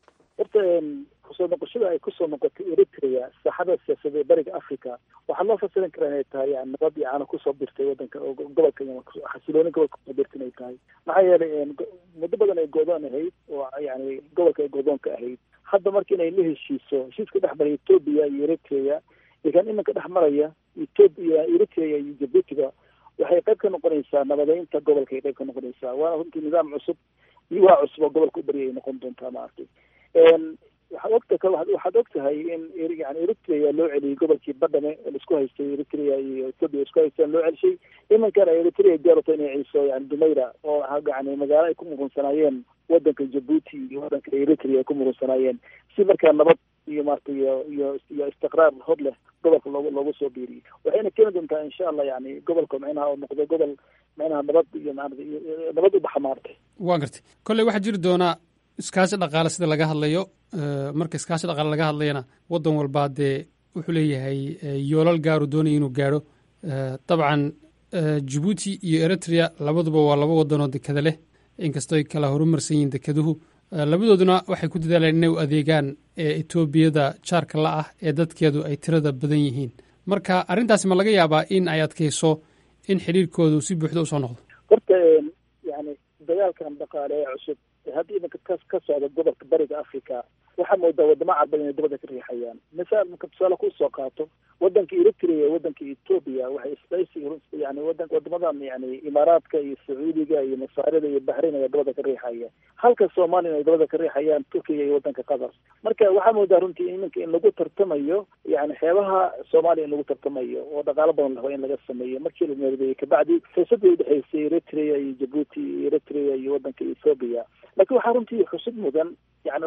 kusoo noqoshada ay kusoo noqotay eritrea saaxada siyaasadee bariga africa waxaa loo fasirin karaa inay tahay yani nabad iyo caano kusoo birtay wadanka gobolka xasilooni gobolka kusoo birtay inay tahay maxaa yeelay muddo badan ay goodoon ahayd oo yani gobolka ay goodoonka ahayd hadda marka inay la heshiiso heshiiska dhex maraya etoobiya iyo eritrea iyo kan iminka dhex maraya etoobiya eritrea iyo jabuutiga waxay qayb ka noqonaysaa nabadeynta gobolka ay qayb ka noqonaysaa waana runtii nidaam cusub iyo waa cusub oo gobolka u beri ay noqon doontaa maaragtay waxaad ogta waxaad og tahay in yani eritrea loo celiyey gobolkii badhame laisku haystay eritrea iyo ethoopia isku haysteen loo celishay imankana eritrea diyaarata inay celiso yani dumayra oo yani magaalo ay ku murunsanaayeen wadanka jabuuti iyo wadanka eritrea ay ku murunsanaayeen si markaa nabad iyo maarata iyo iyo iyo istiqraar hor leh gobolka loogu loogu soo biiriyey waxayna keeni doontaa insha allah yani gobolka micnaha oo noqdo gobol micnaha nabad iyo maarata nabad u baxa maarata waa gartay kolley waxaa jiri doonaa iskaashi dhaqaale sida laga hadlayo marka iskaashi dhaqaale laga hadlayana waddan walbaa dee wuxuu leeyahay yoolal gaaru doonaya inuu gaadho dabcan jabuuti iyo eritrea labaduba waa laba waddanoo dekada leh inkastoo ay kala horumarsan yihiin dekeduhu labadooduna waxay ku dadaaleen inay u adeegaan etoobiyada jaarka la ah ee dadkeedu ay tirada badan yihiin marka arrintaasi ma laga yaabaa in ay adkayso in xidhiirkoodu si buuxda usoo noqdo horta yani dagaalkan dhaqaale ee cusub hadda iminka ka ka socda gobolka bariga africa waxaa moodaa wadamo carbeed inay dabada ka riixayaan misaal marka tusaale kusoo qaato wadanka eritrea wadanka etoobiya waxay isbaysi yani wadan wadamadan yani imaaraadka iyo sacuudiga iyo masaarida iyo bahrain ayaa dabada ka riixaya halka soomaaliya ay dabada ka riixayaan turkiga iyo wadanka qatar marka waxaa moodaa runtii iminka in lagu tartamayo yani xeebaha soomaaliya in lagu tartamayo oo dhaqaalo badan laho in laga sameeyo markii la meerdeeyey kabacdi fursadii udhexeysay eritrea iyo jabuuti iyo eritrea iyo wadanka ethoopia lakin waxaa runtii xusud mudan yani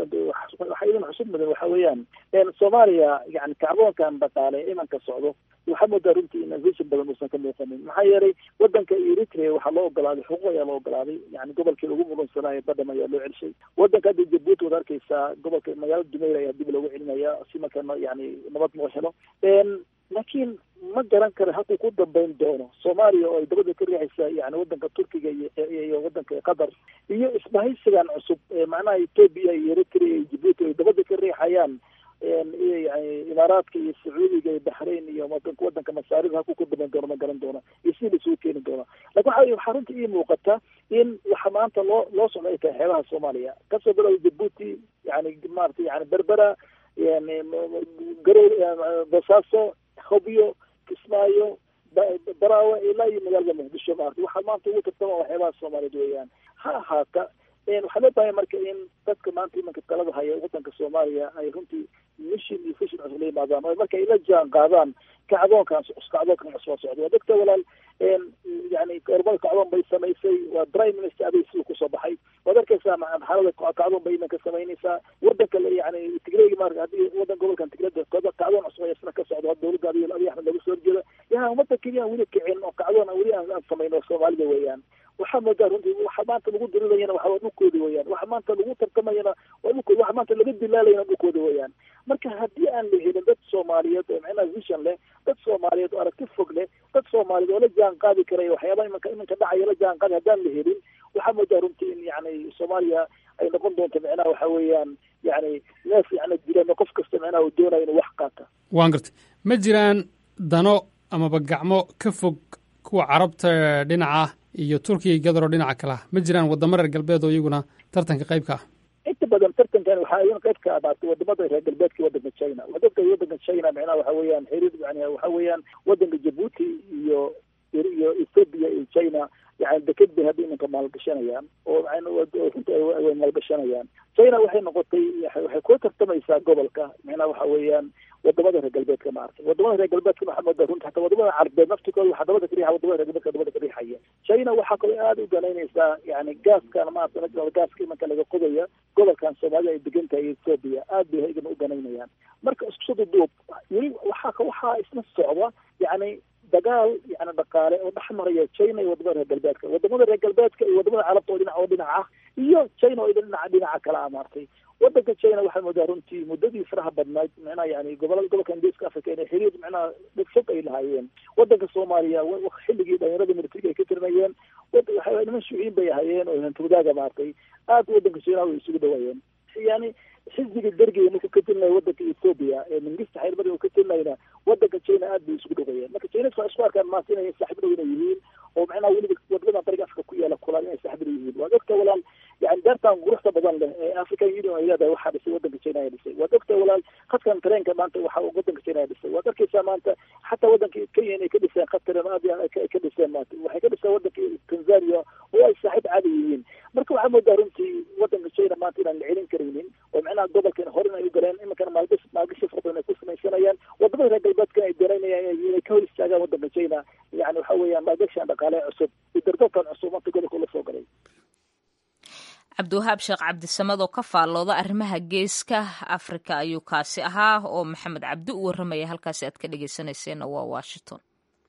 waxaa idan xusud mudan waxa weeyaan soomaaliya yani kacboonkan dhaqaale imanka socdo waxaa moodaa runtii in vision badan uusan ka muuqanin maxaa yeelay wadanka eritrea waxaa loo ogolaaday xuquuq ayaa loo ogolaaday yani gobolkii lagu muransanaayo badham ayaa loo celishay wadanka hadda jabuuti waad arkeysaa gobolka magaalada dumeyr ayaa dib loogu celinaya si marka yani nabad loo helo laakiin ma garan karo halkuu ku dambeyn doono soomaaliya oo ay dabada ka riixaysa yani wadanka turkiga iyo wadanka qatar iyo isbahaysigan cusub macnaha etoobiya iyo eritrea iyo jabuuti ay dabada ka riixayaan yani imaaraadka iyo sacuudiga iyo baxrain iyo wadanka wadanka masaarida halkuu ku dambeyn doono ma garan doona iyo si laisugu keeni doona lakin waxa waxaa runtii ii muuqata in waxa maanta loo loo socda ay tahay xeebaha soomaaliya kasoo bilowda jabuuti yani maarata yani berbera yani garow basaaso hobyo kismaayo baraawe ilaa iyo magaalada muqdisho maarata waxaa maanta ugu tartama waxyaabaha soomaaliyeed weeyaan ha ahaata waxaa loo baahaya marka in dadka maanta imanka talada haya wadanka soomaaliya ay runtii mission iyo vision cusub la yimaadaan oo marka ay la jaan qaadaan kacdoonkan kacdoonkan cusubaa socda waa dadka walaal yani ormada kacdoon bay samaysay waa prime minister aday siduu kusoo baxay waad arkaysaa xaalada kacdoon bay imanka samaynaysaa wadanka yani tigreyga marka haddii wadan gobolkan tigreda kacdoon cusub ayaa isna ka socda dowladda abiy abiy axmed lagu soo horjeeda yaha umada keliya aan weli kicin oo kacdoon aan weli aan samayno soomaalida weeyaan waxaa moodaa runtii waxa maanta lagu dirilayana waxa waa dhulkooda weeyaan waxa maanta lagu tartamayana waa dhulkooda waxa maanta laga dilaalayana dhulkooda weeyaan marka haddii aan la helin dad soomaaliyeed oo macnaha vision leh dad soomaaliyeed oo aragti fog leh dad soomaaliyeed oo la jaan qaadi karaya waxyaabaha imanka imanka dhacaya la jaan qaadi haddaan la helin waxaa moodaa runtii in yani soomaaliya ay noqon doonto macnaha waxa weeyaan yani neef yani dilan qof kasta macnaha uu doonayo inuu wax qaata waan gartay ma jiraan dano amaba gacmo ka fog kuwa carabta dhinaca iyo turkiya gadaro dhinaca kale ah ma jiraan wadamo reer galbeed oo iyaguna tartanka qaybka ah inta badan tartankan waxaa iyana qayb ka abaatay wadamada reer galbeedka wadanka china wadadka wadanka china macnaha waxa weeyaan xiriir yani waxa weeyaan wadanka jabuuti iyo iyo ethoopia iyo china yani deked bay hadda imanka maalgashanayaan oo runta way maalgashanayaan china waxay noqotay waxay kula tartamaysaa gobolka macnaha waxa weeyaan wadamada reer galbeedka maaragtay wadamada reer galbeedka waxaa moodaa runta hataa wadamada carbeed naftikooda waxaa dabada ka riixa wadamada reer galbeedka dabada ka riixaya china waxaa kaloo aada u ganaynaysaa yani gaaskan maarata gaaska imanka laga qodaya gobolkan soomaalida ay degan tahay ethoopia aad bay igana u ganaynayaan marka isku soo duduub weli waxaa waxaa isna socda yani dagaal yani dhaqaale oo dhex maraya china iyo wadamada reer galbeedka wadamada reer galbeedka iyo wadamada carabta oo dhinac oo dhinac ah iyo china oo dhinaca dhinaca kale ah maartay wadanka china waxaa moodaa runtii muddadii faraha badnayd micnaha yani gobolada gobolka ingiriiska africa inay xiriir micnaha dhib fog ay lahaayeen wadanka soomaaliya xilligii dhalinyarada militariga ay ka tirinayeen waxa niman shuuciin bay ahaayeen oo hantudaaga maartay aad wadanka china way isugu dhawaayeen yani xisbiga dergiga markuu ka tirinaya wadanka ethoopia ee mingista xeerbari uu ka tirinayna wadanka china aad bay isugu dhawayeen marka chineska waa isku arkaan maanta inay saaxiib dhow inay yihiin oo macnaha weliba wadamadan bariga afrika ku yaala kulaan inay saaxiib dhow yihiin waa dadka walaal yani daartan quruxda badan leh ee african union ay leedahay waxaa dhisay wadanka china ayaa dhisay waa dadka walaal khadkan tareenka maanta waxa wadanka china ayaa dhisay waad arkaysaa maanta xataa wadanka kenya inay ka dhiseen khad tareen aad ay ka dhiseen maanta waxay ka dhiseen wadanka tanzania oo ay saaxiib caadi yihiin marka waxaa moodaa runtii wadanka china maanta inaan la celin karaynin oo macnaha gobolkan hore inay u galeen iminkana maalgash maalgashi fara badan ay ku samaysanayaan wadamada reer galbeedka ay doonaynayaan inay ka hor istaagaan wadanka china yani waxa weeyaan maalgashian dhaqaale cusub iyo dardalkan cusub maanta gobolka ula soo galay cabdiwahaab sheekh cabdisamad oo ka faallooda arrimaha geeska afrika ayuu kaasi ahaa oo maxamed cabdi u warramaya halkaasi aad ka dhegeysanayseena waa washington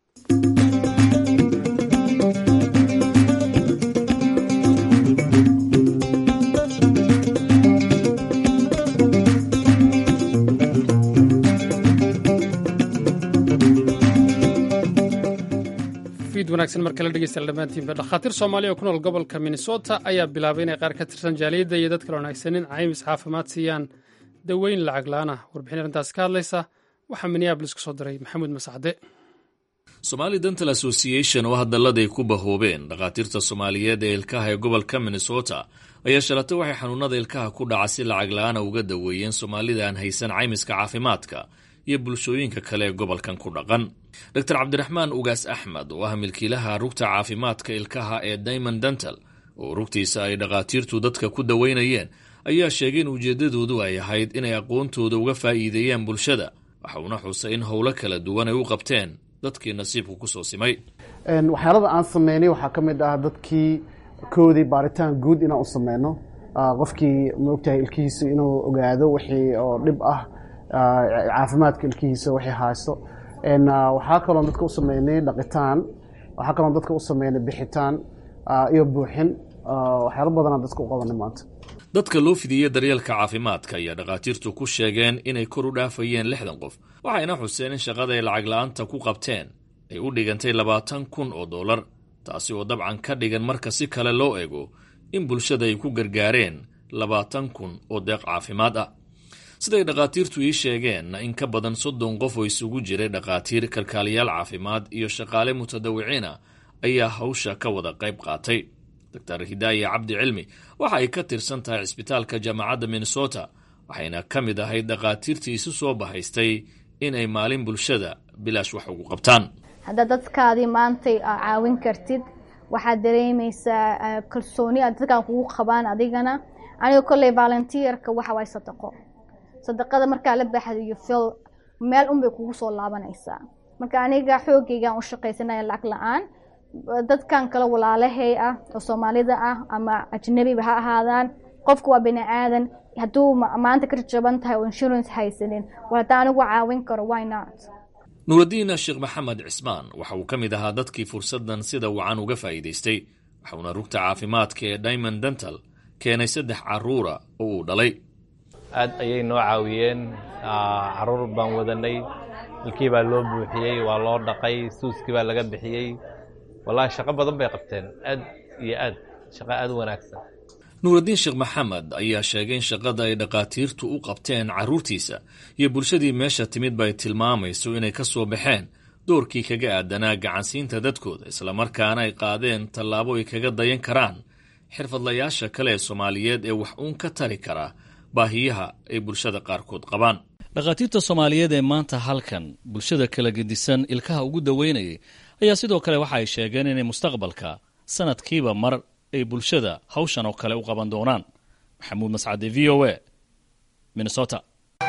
wanaagsan mar kale dhegeystayaal dhammaantiinba dhakhaatiir soomaaliya oo ku nool gobolka minnesota ayaa bilaabay inay qaar ka tirsan jaaliyadda iyo dadka la wanaagsanin caymis caafimaad siiyaan daweyn lacag la-aan ah warbixin arrintaasi ka hadlaysa waxaa minneabolis ka soo diray maxamuud masacde somali dental association oo hadalladay ku bahoobeen dhakhaatiirta soomaaliyeed ee ilkaha ee gobolka minnesota ayaa shalatay waxay xanuunada ilkaha ku dhaca si lacag la-aana uga daweeyeen soomaalida aan haysan caymiska caafimaadka iyo bulshooyinka kale ee gobolkan ku dhaqan dor cabdiraxmaan ugaas axmed oo ah milkiilaha rugta caafimaadka ilkaha ee diamond dental oo rugtiisa ay dhakhaatiirtu dadka ku daweynayeen ayaa sheegay in ujeeddadoodu ay ahayd inay aqoontooda uga faa'iideeyaan bulshada waxa uuna xusay in howlo kala duwan ay u qabteen dadkii nasiibku kusoo simay waxyaalada aan sameynay waxaa ka mid ah dadkii koodii baaritaan guud inaan u sameyno qofkii maogtahay ilkihiisa inuu ogaado wixii oo dhib ah caafimaadka ilkihiisa wixii haysto waxaa kaloo dadka u sameynay dhaqitaan waxaa kaloo dadka u sameynay bixitaan iyo buuxin waxyaalo badanaa dadka u qabanay maanta dadka loo fidiyey daryeelka caafimaadka ayaa dhakhaatiirtu ku sheegeen inay kor u dhaafayeen lixdan qof waxayna xuseen in shaqada ay lacag la-aanta ku qabteen ay u dhigantay labaatan kun oo dollar taasi oo dabcan ka dhigan marka si kale loo eego in bulshada ay ku gargaareen labaatan kun oo deeq caafimaad ah siday dhakhaatiirtu ii sheegeenna in ka badan soddon qof oo isugu jiray dhakhaatiir kalkaaliyaal caafimaad iyo shaqaale mutadawiciina ayaa hawsha ka wada qayb qaatay doctor hidaaya cabdi cilmi waxa ay ka tirsan tahay cisbitaalka jaamacadda minnesota waxayna ka mid ahayd dhakhaatiirtii isu soo bahaystay inay maalin bulshada bilaash wax ugu qabtaan haddaad dadkaadii maantay caawin kartid waxaad dareemaysaa kalsooni aad dadkaan kugu qabaan adigana aniga kolley volunteerka waxa waay sadaqo sadaqada markaa la baxdayo fil meel unbay kugu soo laabanaysaa marka aniga xoogaygaan u shaqaysanaya lacag la-aan dadkan kale walaalahay ah oo soomaalida ah ama ajnabiba ha ahaadaan qofku waa bini aadan hadduu maanta ka jajaban tahay oo insurance haysanin war haddaan anigu caawin karo why not nuuraddiin sheekh maxamed cismaan waxa uu ka mid ahaa dadkii fursaddan sida wacan uga faa'iidaystay waxauna rugta caafimaadka ee diamond dental keenay saddex carruura oo uu dhalay aad ayay noo caawiyeen carruur baan wadanay ilkii baa loo buuxiyey waa loo dhaqay suuskii baa laga bixiyey wallaahi shaqo badan bay qabteen aad iyo aad shaqo aad u wanaagsan nuuraddiin sheekh maxamed ayaa sheegay in shaqada ay dhakhaatiirtu u qabteen carruurtiisa iyo bulshadii meesha timid bay tilmaamayso inay ka soo baxeen doorkii kaga aadanaa gacansiinta dadkooda islamarkaana ay qaadeen tallaabo ay kaga dayan karaan xirfadlayaasha kale ee soomaaliyeed ee wax uun ka tari kara baahiyaha ay bulshada qaarkood qabaan dhakhaatiirta soomaaliyeed ee maanta halkan bulshada kala gedisan ilkaha ugu daweynayay ayaa sidoo kale waxa ay sheegeen inay mustaqbalka sanadkiiba mar ay bulshada hawshan oo kale u qaban doonaan maxamuud mascade v o a minnesota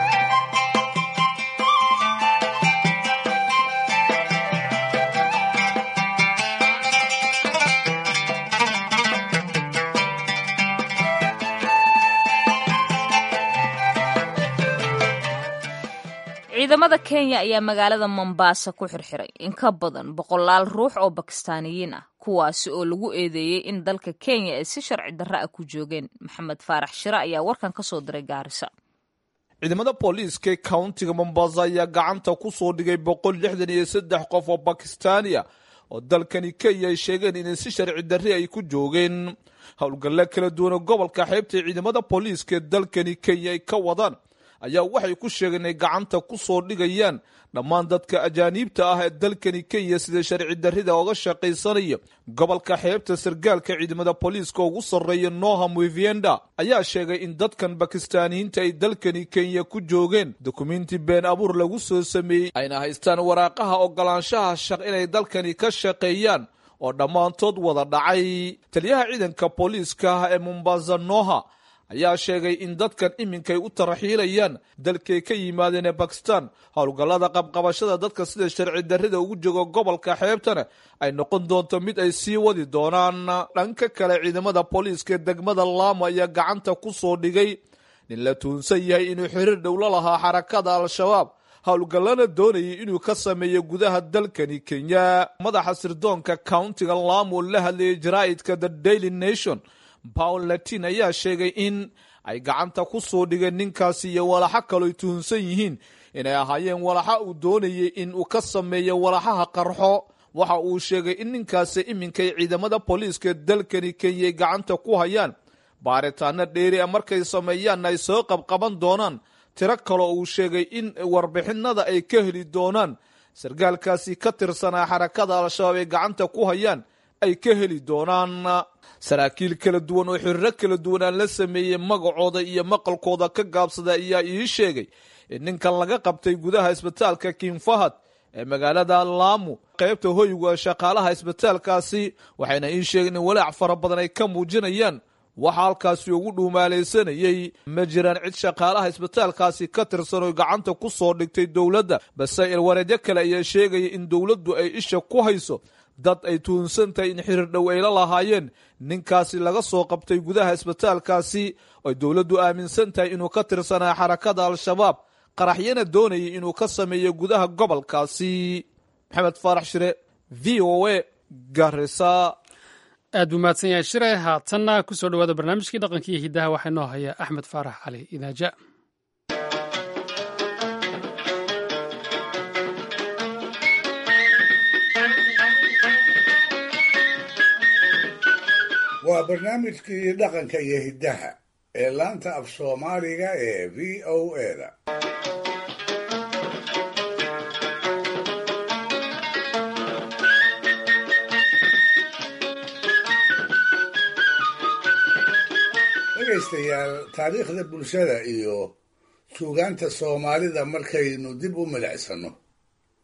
ciidamada kenya ayaa magaalada mombasa ku xirxiray in ka badan boqolaal ruux oo bakistaaniyiin ah kuwaasi oo lagu eedeeyey in dalka kenya ay si sharci darra ah ku joogeen maxamed faarax shire ayaa warkan ka soo diray gaarisa ciidamada booliiska countiga mombasa ayaa gacanta ku soo dhigay boqol lixdan iyo saddex qof oo bakistaaniya oo dalkani kenya ay sheegeen inay si sharci darri ay ku joogeen howlgalle kala duwana gobolka xeebta ciidamada booliiska ee dalkani kenya ay ka wadaan ayaa waxay ku sheegeen inay gacanta ku soo dhigayaan dhammaan dadka ajaaniibta ah ee dalkani kenya sida sharci darrida oga shaqaysanaya gobolka xeebta sargaalka ciidamada booliiska ugu sarreeya noham wivienda ayaa sheegay in dadkan bakistaaniyiinta ay dalkani kenya ku joogeen dukumenti been abuur lagu soo sameeyey ayna haystaan waraaqaha ogolaanshaha shaq inay dalkani ka shaqeeyaan oo dhammaantood wada dhacay taliyaha ciidanka booliiska ah ee mombasa noha ayaa sheegay in dadkan iminkay u taraxiilayaan dalkay ka yimaadeen ee bakistan howlgallada qabqabashada dadka sida sharci darrida ugu jooga gobolka xeebtana ay noqon doonto mid ay sii wadi doonaan dhanka kale ciidamada booliiska ee degmada laamo ayaa gacanta ku soo dhigay nin la tuunsan yahay inuu xiriir dhow la lahaa xarakada al-shabaab howlgallana doonayay inuu ka sameeyo gudaha dalkani kenya madaxa sirdoonka countiga laamo la hadlayay jaraa'idka the daily nation paul latin ayaa sheegay in ay gacanta ku soo dhigeen ninkaasi iyo walaxo kalooy tuhunsan yihiin inay ahaayeen walaxa uu doonayay in uu ka sameeyo walaxaha qarxo waxa uu sheegay in ninkaasi iminkay ciidamada booliiska dalkani kenyay gacanta ku hayaan baaritaano dheeri a markay sameeyaanna ay soo qabqaban doonaan tiro kaloo uu sheegay in warbixinada ay ka heli doonaan sargaalkaasi ka tirsanaa xarakada al-shabaab ay gacanta ku hayaan ay ka heli doonaan saraakiil kala duwan oo xiriiro kala duwan aan la sameeyey magacooda iyo maqalkooda ka gaabsada ayaa ii sheegay in ninkan laga qabtay gudaha isbitaalka king fahad ee magaalada laamu qaybta hoyga shaqaalaha isbitaalkaasi waxayna ii sheegeen in walaac fara badan ay ka muujinayaan waxa halkaasi ugu dhuumaalaysanayey ma jiraan cid shaqaalaha isbitaalkaasi ka tirsan oo gacanta ku soo dhigtay dowladda balse ilwareedyo kale ayaa sheegaya in dowladdu ay isha ku hayso dad ay tuhunsan tahay in xiriir dhow ay la lahaayeen ninkaasi laga soo qabtay gudaha isbitaalkaasi oy dowladdu aaminsan tahay inuu ka tirsanaa xarakada al-shabaab qaraxyana doonayay inuu ka sameeyo gudaha gobolkaasi maxamed faarax shire v o a garisa aad buu mahadsan yahay shire haatanna ku soo dhowaada barnaamijkii dhaqanka iyo hiddaha waxaa inoo haya axmed faarax cali idaaja waa barnaamijkii dhaqanka iyo hiddaha ee laanta af soomaaliga ee v o eda dhegaystayaal taariikhda bulshada iyo suugaanta soomaalida markaynu dib u milicsano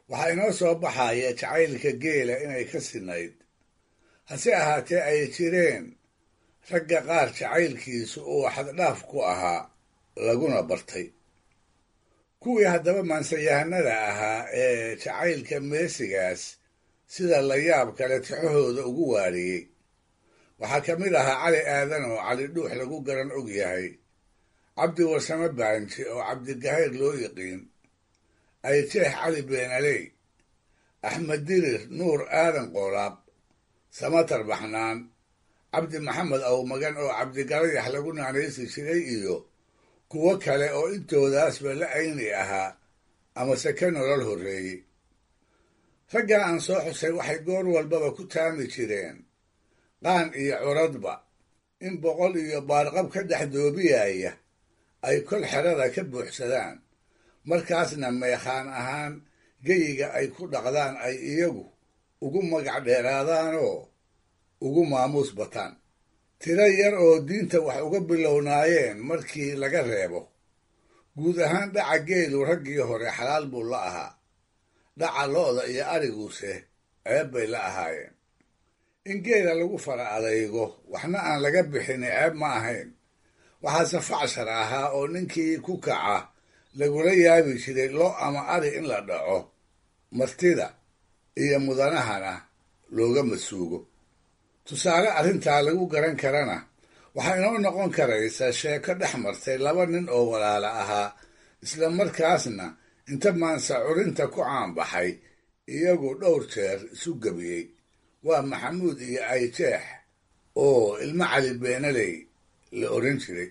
waxaa inoo soo baxaya jacaylka geela inay ka sinayd hase ahaatee ay jireen ragga qaar jacaylkiisu uu xaddhaaf ku ahaa laguna bartay kuwii haddaba maansayahanada ahaa ee jacaylka meesigaas sida layaab kale tixahooda ugu waariyey waxaa ka mid ahaa cali aadan oo cali dhuux lagu garan og yahay cabdi warsame baanji oo cabdigahayr loo yiqiin ayjeex cali beenaley axmed dirir nuur aadan qoolaab samatar baxnaan cabdi maxamed awmagan oo cabdigalayax lagu naanaysi jiray iyo kuwo kale oo intoodaasba la ayni ahaa amase ka nolol horreeyey raggaa aan soo xusay waxay goor walbaba ku taami jireen qaan iyo curadba in boqol iyo baarqab ka dhex doobiyaya ay kol xerada ka buuxsadaan markaasna meekhaan ahaan geyiga ay ku dhaqdaan ay iyagu ugu magac dheeraadaanoo ugu maamuus bataan tiro yar oo diinta wax uga bilownaayeen markii laga reebo guud ahaan dhaca geelu raggii hore xalaal buu la ahaa dhaca lo'da iyo ariguuse ceeb bay la ahaayeen in geela lagu fara adaygo waxna aan laga bixin ceeb ma ahayn waxaase facshar ahaa oo ninkii ku kaca lagula yaabi jiray lo ama ari in la dhaco martida iyo mudanahana looga masuugo tusaale arrintaa lagu garan karana waxaa inoo noqon karaysa sheeko dhex martay laba nin oo walaala ahaa isla markaasna inta maansa curinta ku caanbaxay iyagu dhowr jeer isu gebiyey waa maxamuud iyo ayjeex oo ilmo cali beenaley la odhan jiray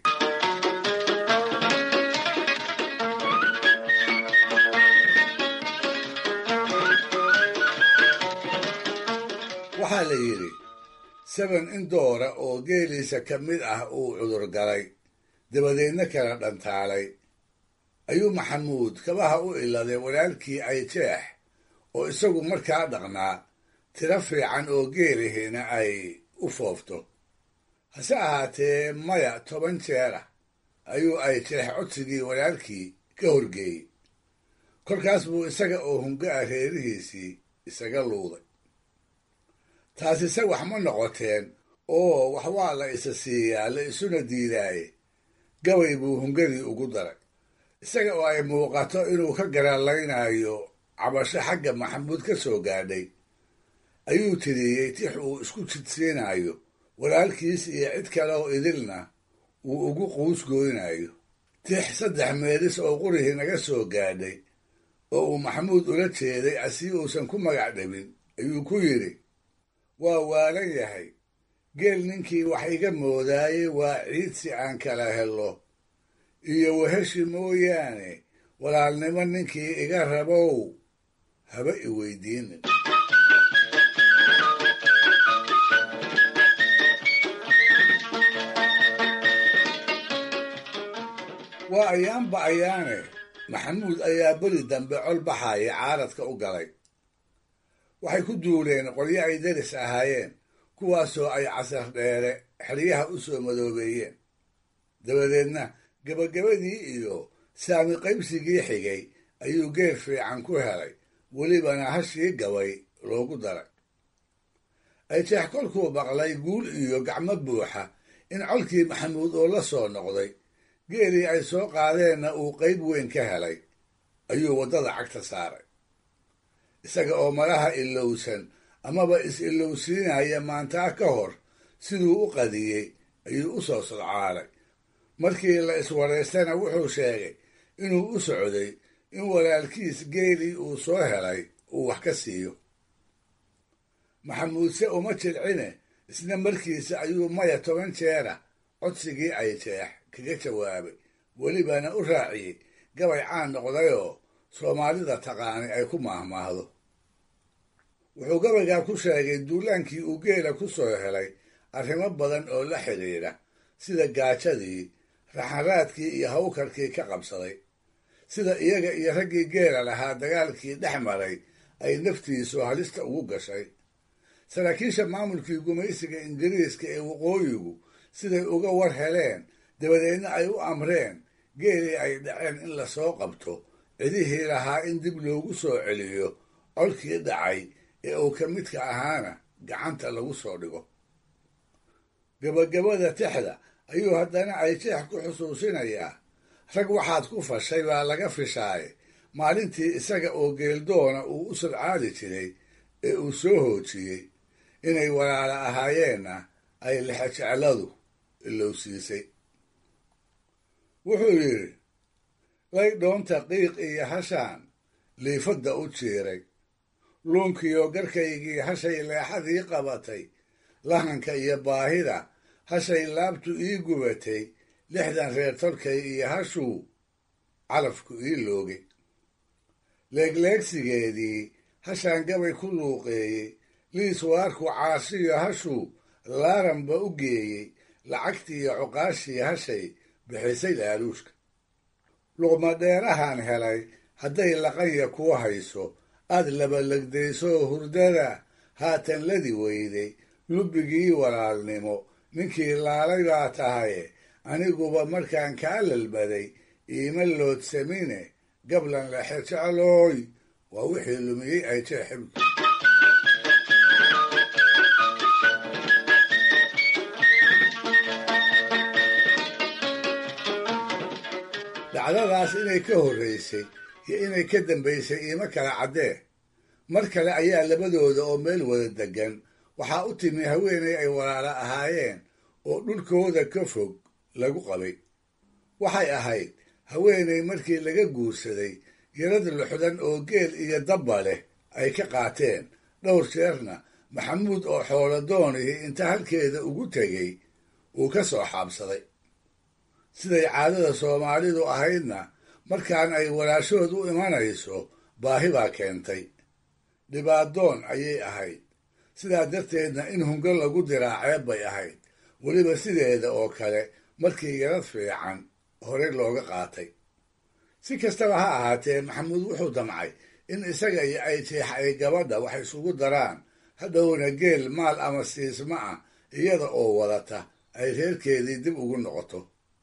waxaa la yidhi saban in doora oo geeliisa ka mid ah uu cudur galay dabadeedna kala dhantaalay ayuu maxamuud kabaha u iladay walaalkii ayjeex oo isagu markaa dhaqnaa tiro fiican oo geelihiina ay u foofto hase ahaatee maya toban jeer ah ayuu ayjeex codsigii walaalkii ka horgeeyey kolkaas buu isaga oo hunga ah reerihiisii isaga luuday taasise wax ma noqoteen oo wax waa la isa siiyaa la isuna diidaaye gabay buu hungadii ugu daray isaga oo ay muuqato inuu ka garaalaynayo cabasho xagga maxamuud ka soo gaadhay ayuu tiriyey tix uu isku jidsiinayo walaalkiis iyo cid kale oo idilna uu ugu quus gooynayo tix saddex meelis oo qurihii naga soo gaadhay oo uu maxamuud ula jeeday asii uusan ku magac dhabin ayuu ku yidhi waa waalan yahay geel ninkii wax iga moodaayey waa ciid si aan kala helo iyo waheshi mooyaane walaalnimo ninkii iga rabow haba i weydiinin waa ayaanba ayaane maxamuud ayaa beri dambe col baxaya caaradka u galay waxay ku duuleen qolyo ay deris ahaayeen kuwaasoo ay casar dheere xeryaha u soo madoobeeyeen dabadeedna gebagabadii iyo saami qaybsigii xigay ayuu geer fiican ku helay welibana hashii gabay loogu daray ayjeex kolkuu maqlay guul iyo gacmo buuxa in colkii maxamuud oo la soo noqday geelii ay soo qaadeenna uu qayb weyn ka helay ayuu waddada cagta saaray isaga oo malaha ilowsan amaba is-ilowsiinaya maantaa ka hor siduu u qadiyey ayuu u soo sodcaalay markii la iswaraystana wuxuu sheegay inuu u socday in walaalkiis geelii uu soo helay uu wax ka siiyo maxamuudse uma jilcine isna markiisa ayuu maya toban jeera codsigii ay jeex kaga jawaabay welibana u raaciyey gabay caan noqdayoo soomaalida taqaani ay ku maahmaahdo wuxuu gabaygaa ku sheegay duulaankii uu geela ku soo helay arrimo badan oo la xidhiidha sida gaajadii raxanraadkii iyo hawkarkii ka qabsaday sida iyaga iyo raggii geela lahaa dagaalkii dhex maray ay naftiisu halista ugu gashay saraakiisha maamulkii gumaysiga ingiriiska ee waqooyigu siday uga war heleen dabadeedna ay u amreen geelii ay dhaceen in lasoo qabto cidihii lahaa in dib loogu soo celiyo colkii dhacay ee uu ka midka ahaana gacanta lagu soo dhigo gabagabada tixda ayuu haddana ayjeex ku xusuusinayaa rag waxaad ku fashay baa laga fishaaye maalintii isaga oo geeldoona uu u sulcaadi jiray ee uu soo hoojiyey inay walaala ahaayeenna ay lexejecladu ilowsiisay wuxuu yidhi lay dhoonta qiiq iyo hashaan liifadda u jiiray luunkiyo garkaygii hashay leexadii qabatay lahanka iyo baahida hashay laabtu ii gubatay lixdan reer tolkay iyo hashuu calafku ii loogay leegleegsigeedii hashaan gabay ku luuqeeyey liis waarku caasiyo hashuu laaranba u geeyey lacagtiiyo cuqaashii hashay bixisay laaluushka luqmadheerahan helay hadday laqanya kuu hayso aad labalegdaysoo hurdada haatan ladi weyday lubbigii walaalnimo ninkii laalay baa tahaye aniguba markaan kaa lalbaday iima loodsamine gablan lexejeclooy waa wixii lumiyey ay jeexibki dhacdadaas inay ka horraysay iyo inay ka dambaysay iima kala caddee mar kale ayaa labadooda oo meel wada deggan waxaa u timi haweenay ay walaala ahaayeen oo dhulkooda ka fog lagu qabay waxay ahayd haweenay markii laga guursaday yarad luxdan oo geel iyo dabba leh ay ka qaateen dhowr jeerna maxamuud oo xoolo doonihii inta halkeeda ugu tegey uu ka soo xaabsaday siday caadada soomaalidu ahaydna markaan ay walaashood u imanayso baahi baa keentay dhibaadoon ayay ahayd sidaa darteedna in hungo lagu diraa ceeb bay ahayd weliba sideeda oo kale markii yarad fiican horey looga qaatay si kastaba ha ahaatee maxamuud wuxuu damcay in isaga iyo ay jeex ay gabadha wax isugu daraan hadhowna geel maal ama siisma ah iyada oo wadata ay reerkeedii dib ugu noqoto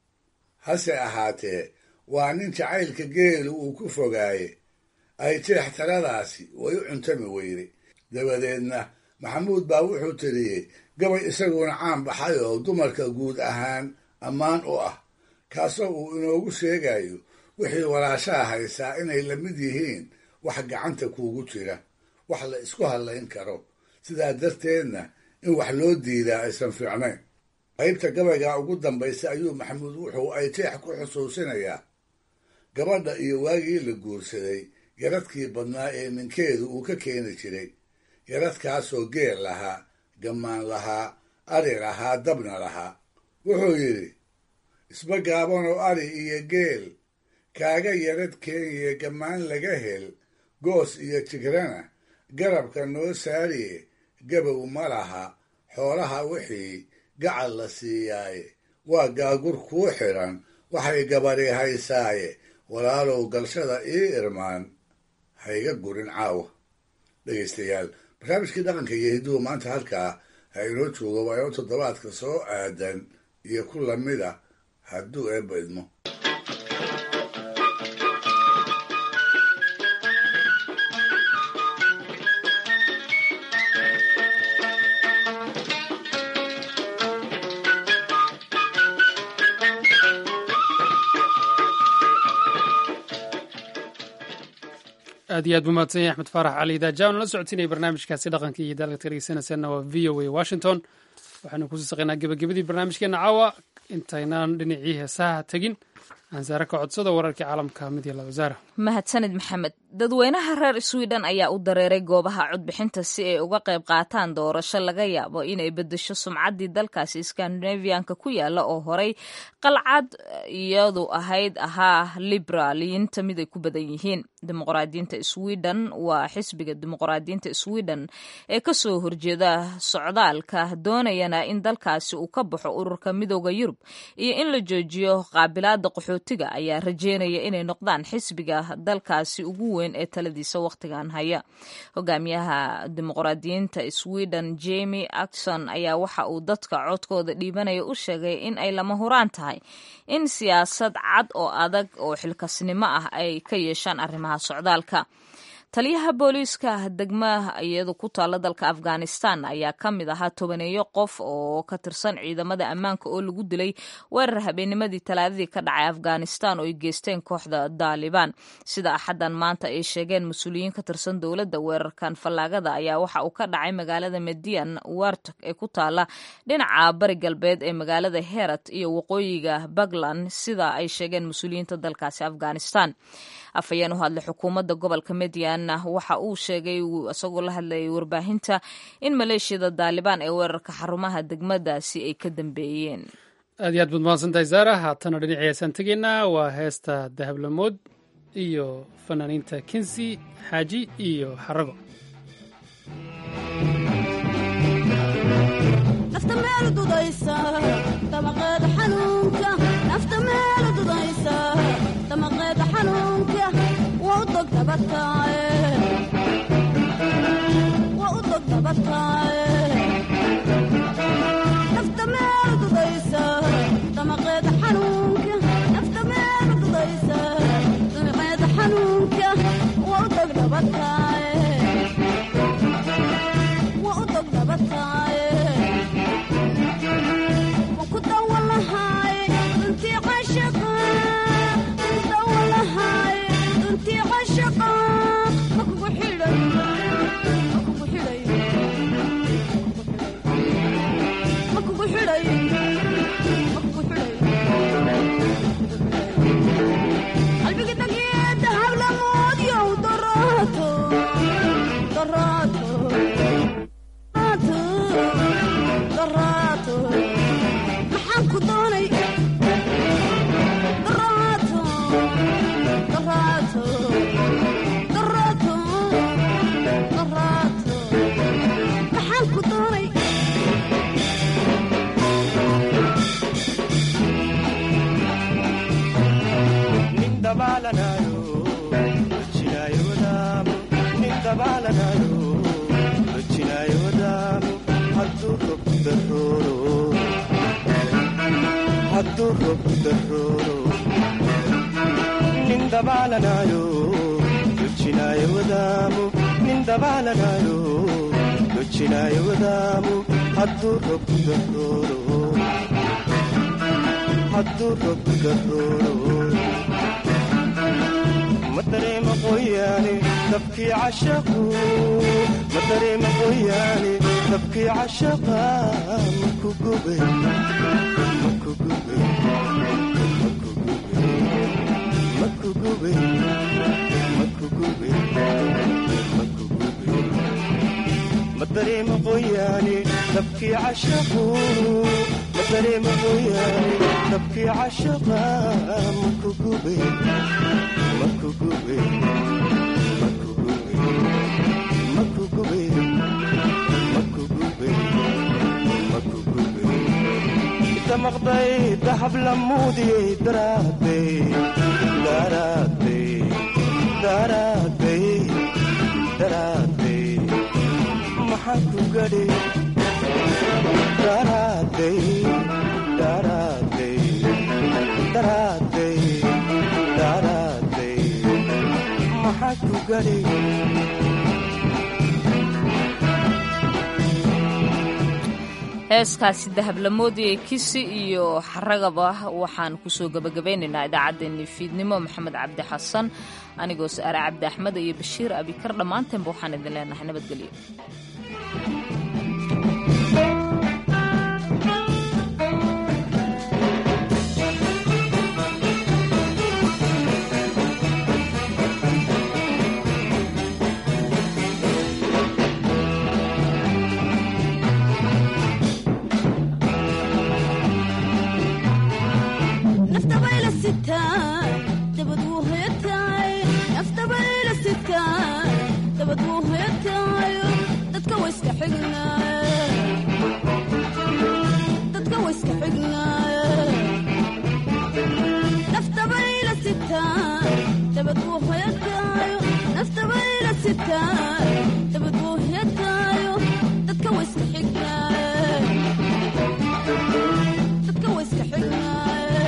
hase ahaatee waa nin jacaylka geelu uu ku fogaaye ay jeex taladaasi way u cuntami weyday dabadeedna maxamuud baa wuxuu tiriyey gabay isaguna caan baxay oo dumarka guud ahaan ammaan u ah kaasoo uu inoogu sheegayo wixii walaashaha haysaa inay la mid yihiin wax gacanta kuugu jira wax la isku hadlayn karo sidaa darteedna in wax loo diidaa aysan fiicnayn qaybta gabayga ugu dambaysa ayuu maxamuud wuxuu ay jeex ku xusuusinayaa gabadha iyo waagii la guursaday yaradkii badnaa ee ninkeedu uu ka keeni jiray yaradkaasoo geel lahaa gammaan lahaa ari lahaa dabna lahaa wuxuu yidhi isba gaabanoo ari iyo geel kaaga yarad keeniye gammaan laga hel goos iyo jigrana garabka noo saariye gabow ma laha xoolaha wixii gacal la siiyaaye waa gaagur kuu xidhan waxay gabadhi haysaaye walaalow galshada ii irmaan hayga gurin caawa dhegaystayaal barnaamijkii dhaqanka iyo hidduhu maanta halkaa ha inoo joogo waayo toddobaadka soo aadan iyo ku lamid a hadduu eebba idmo aad iyo aad buu mahadsan yahay axmed faarax cali daajaanu la socotinaya barnaamijkaasi dhaqanka iyo daalka dhegeysanaysaana waa v o a washington waxaanu kusii saqaynaa gebagabadii barnaamijkeena caawa intaynaan dhinacii heesaha tegin ansaare ka codsada wararkii caalamka mid iyo laba wasaara mahadsanid maxamed dadweynaha reer sweden ayaa u dareeray goobaha codbixinta si ay uga qayb qaataan doorasho laga yaabo inay bedesho sumcaddii dalkaasi skandinavianka ku yaala oo horey qalcad iyadu ahayd ahaa liberaaliyiinta mid ay ku badan yihiin dimuqraadiyiinta sweden waa xisbiga dimuqraadiyiinta sweden ee kasoo horjeeda socdaalka doonayana in dalkaasi uu ka baxo ururka midooda yurub iyo in la joojiyo qaabilaada qaxootiga ayaa rajeynaya inay noqdaan xisbiga dalkaasi ugu weyn ee taladiisa wakhtigan haya hogaamiyaha dimuqraadiyiinta sweden jemi akson ayaa waxa uu dadka codkooda dhiibanaya u sheegay in ay lama huraan tahay in siyaasad cad oo adag oo xilkasnimo ah ay ka yeeshaan arrimaha socdaalka taliyaha booliiska degmaha iyadu ku taalla dalka afghanistan ayaa ka mid ahaa tobaneeyo qof oo ka tirsan ciidamada ammaanka oo lagu dilay weerar habeennimadii talaadadii ka dhacay afghanistan oo ay geysteen kooxda daalibaan sida axaddan maanta ay sheegeen mas-uuliyiin ka tirsan dowladda weerarkan fallaagada ayaa waxa uu ka dhacay magaalada median wartok ee ku taalla dhinaca bari galbeed ee magaalada herat iyo waqooyiga puntland sida ay sheegeen mas-uuliyiinta dalkaasi afghanistan afhayeen u hadlay xukuumadda gobolka median waxa uu sheegay isagoo la hadlayay warbaahinta in maleeshiyada daalibaan ee weerarka xarumaha degmadaasi ay ka dambeeyeen aad iyo aad baad mahadsantahay saara haatana dhinacii heesaan tegaynaa waa heesta dahablamood iyo fanaaniinta kinsi xaaji iyo xarago nafta meel dudaysa damaqeeda xanuunka nafta meel dudaysa damaqeeda xanuunka waa u dog dabataaye waa u dog dabataaye nafta meel dudaysa damaqeeda xanuunka nafta meel dudaysa damaqeeda xanuunka waa u dog dabataaye waa u dog dabataaye maxaan ku doonay daraato daraato daraato daraato maxaan ku doonay nin dabaalanayo rojinaayo wadaamo nin dabaalanayo rojinaayo wadaamo hadduu rob darooro hadduu rob darooro nin dabaalanayo rojinaayo wadaamo nin dabaalanayo rojinaayo wadaamo hadduu rob darooro hadduu rob darooro ma dareema qoyaane dabkii cashaqu ma dareema qoyaane dabkii cashaqa maku gube maku gube maku gube maku gube maku gube maku gube ma dareema qoyaane dabkii cashaqu ma dareema qoyaane dabkii cashaqa maku gube maku gube maku gube maku gube maku gube maku gube inta maqday dahab la muudiyey daraaday daraaday daraaday daraaday maxaan ku gadhi daraaday daraaday daraaday daraaday maxaa ku gadhi heeskaasi dahablamoodii kisi iyo xaragaba waxaan kusoo gabagabeynaynaa idaacaddeenii fiidnimo maxamed cabdi xasan anigoo sa'aare cabdi axmed iyo bashiir abikar dhammaanteenba waxaan idin leenahay nabadgelyo nafta bayla sitaa dabad wuu hoyataay nafta bayla sitaa dabad wuu hoyataayo dadka wayska xignaaye dadka wayska xignaaye nafta bayla sitaa dabad wuu hoyataayo nafta bayla sitaa dabad wuu hoyataayo dadka wayska xignaaye dadka wayska xignaaye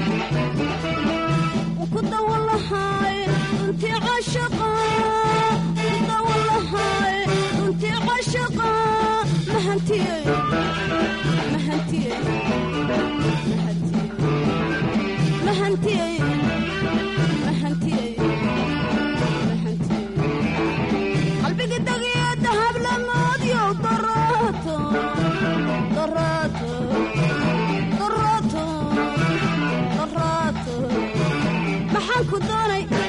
ku dawalahay intii cashaqa ku doonay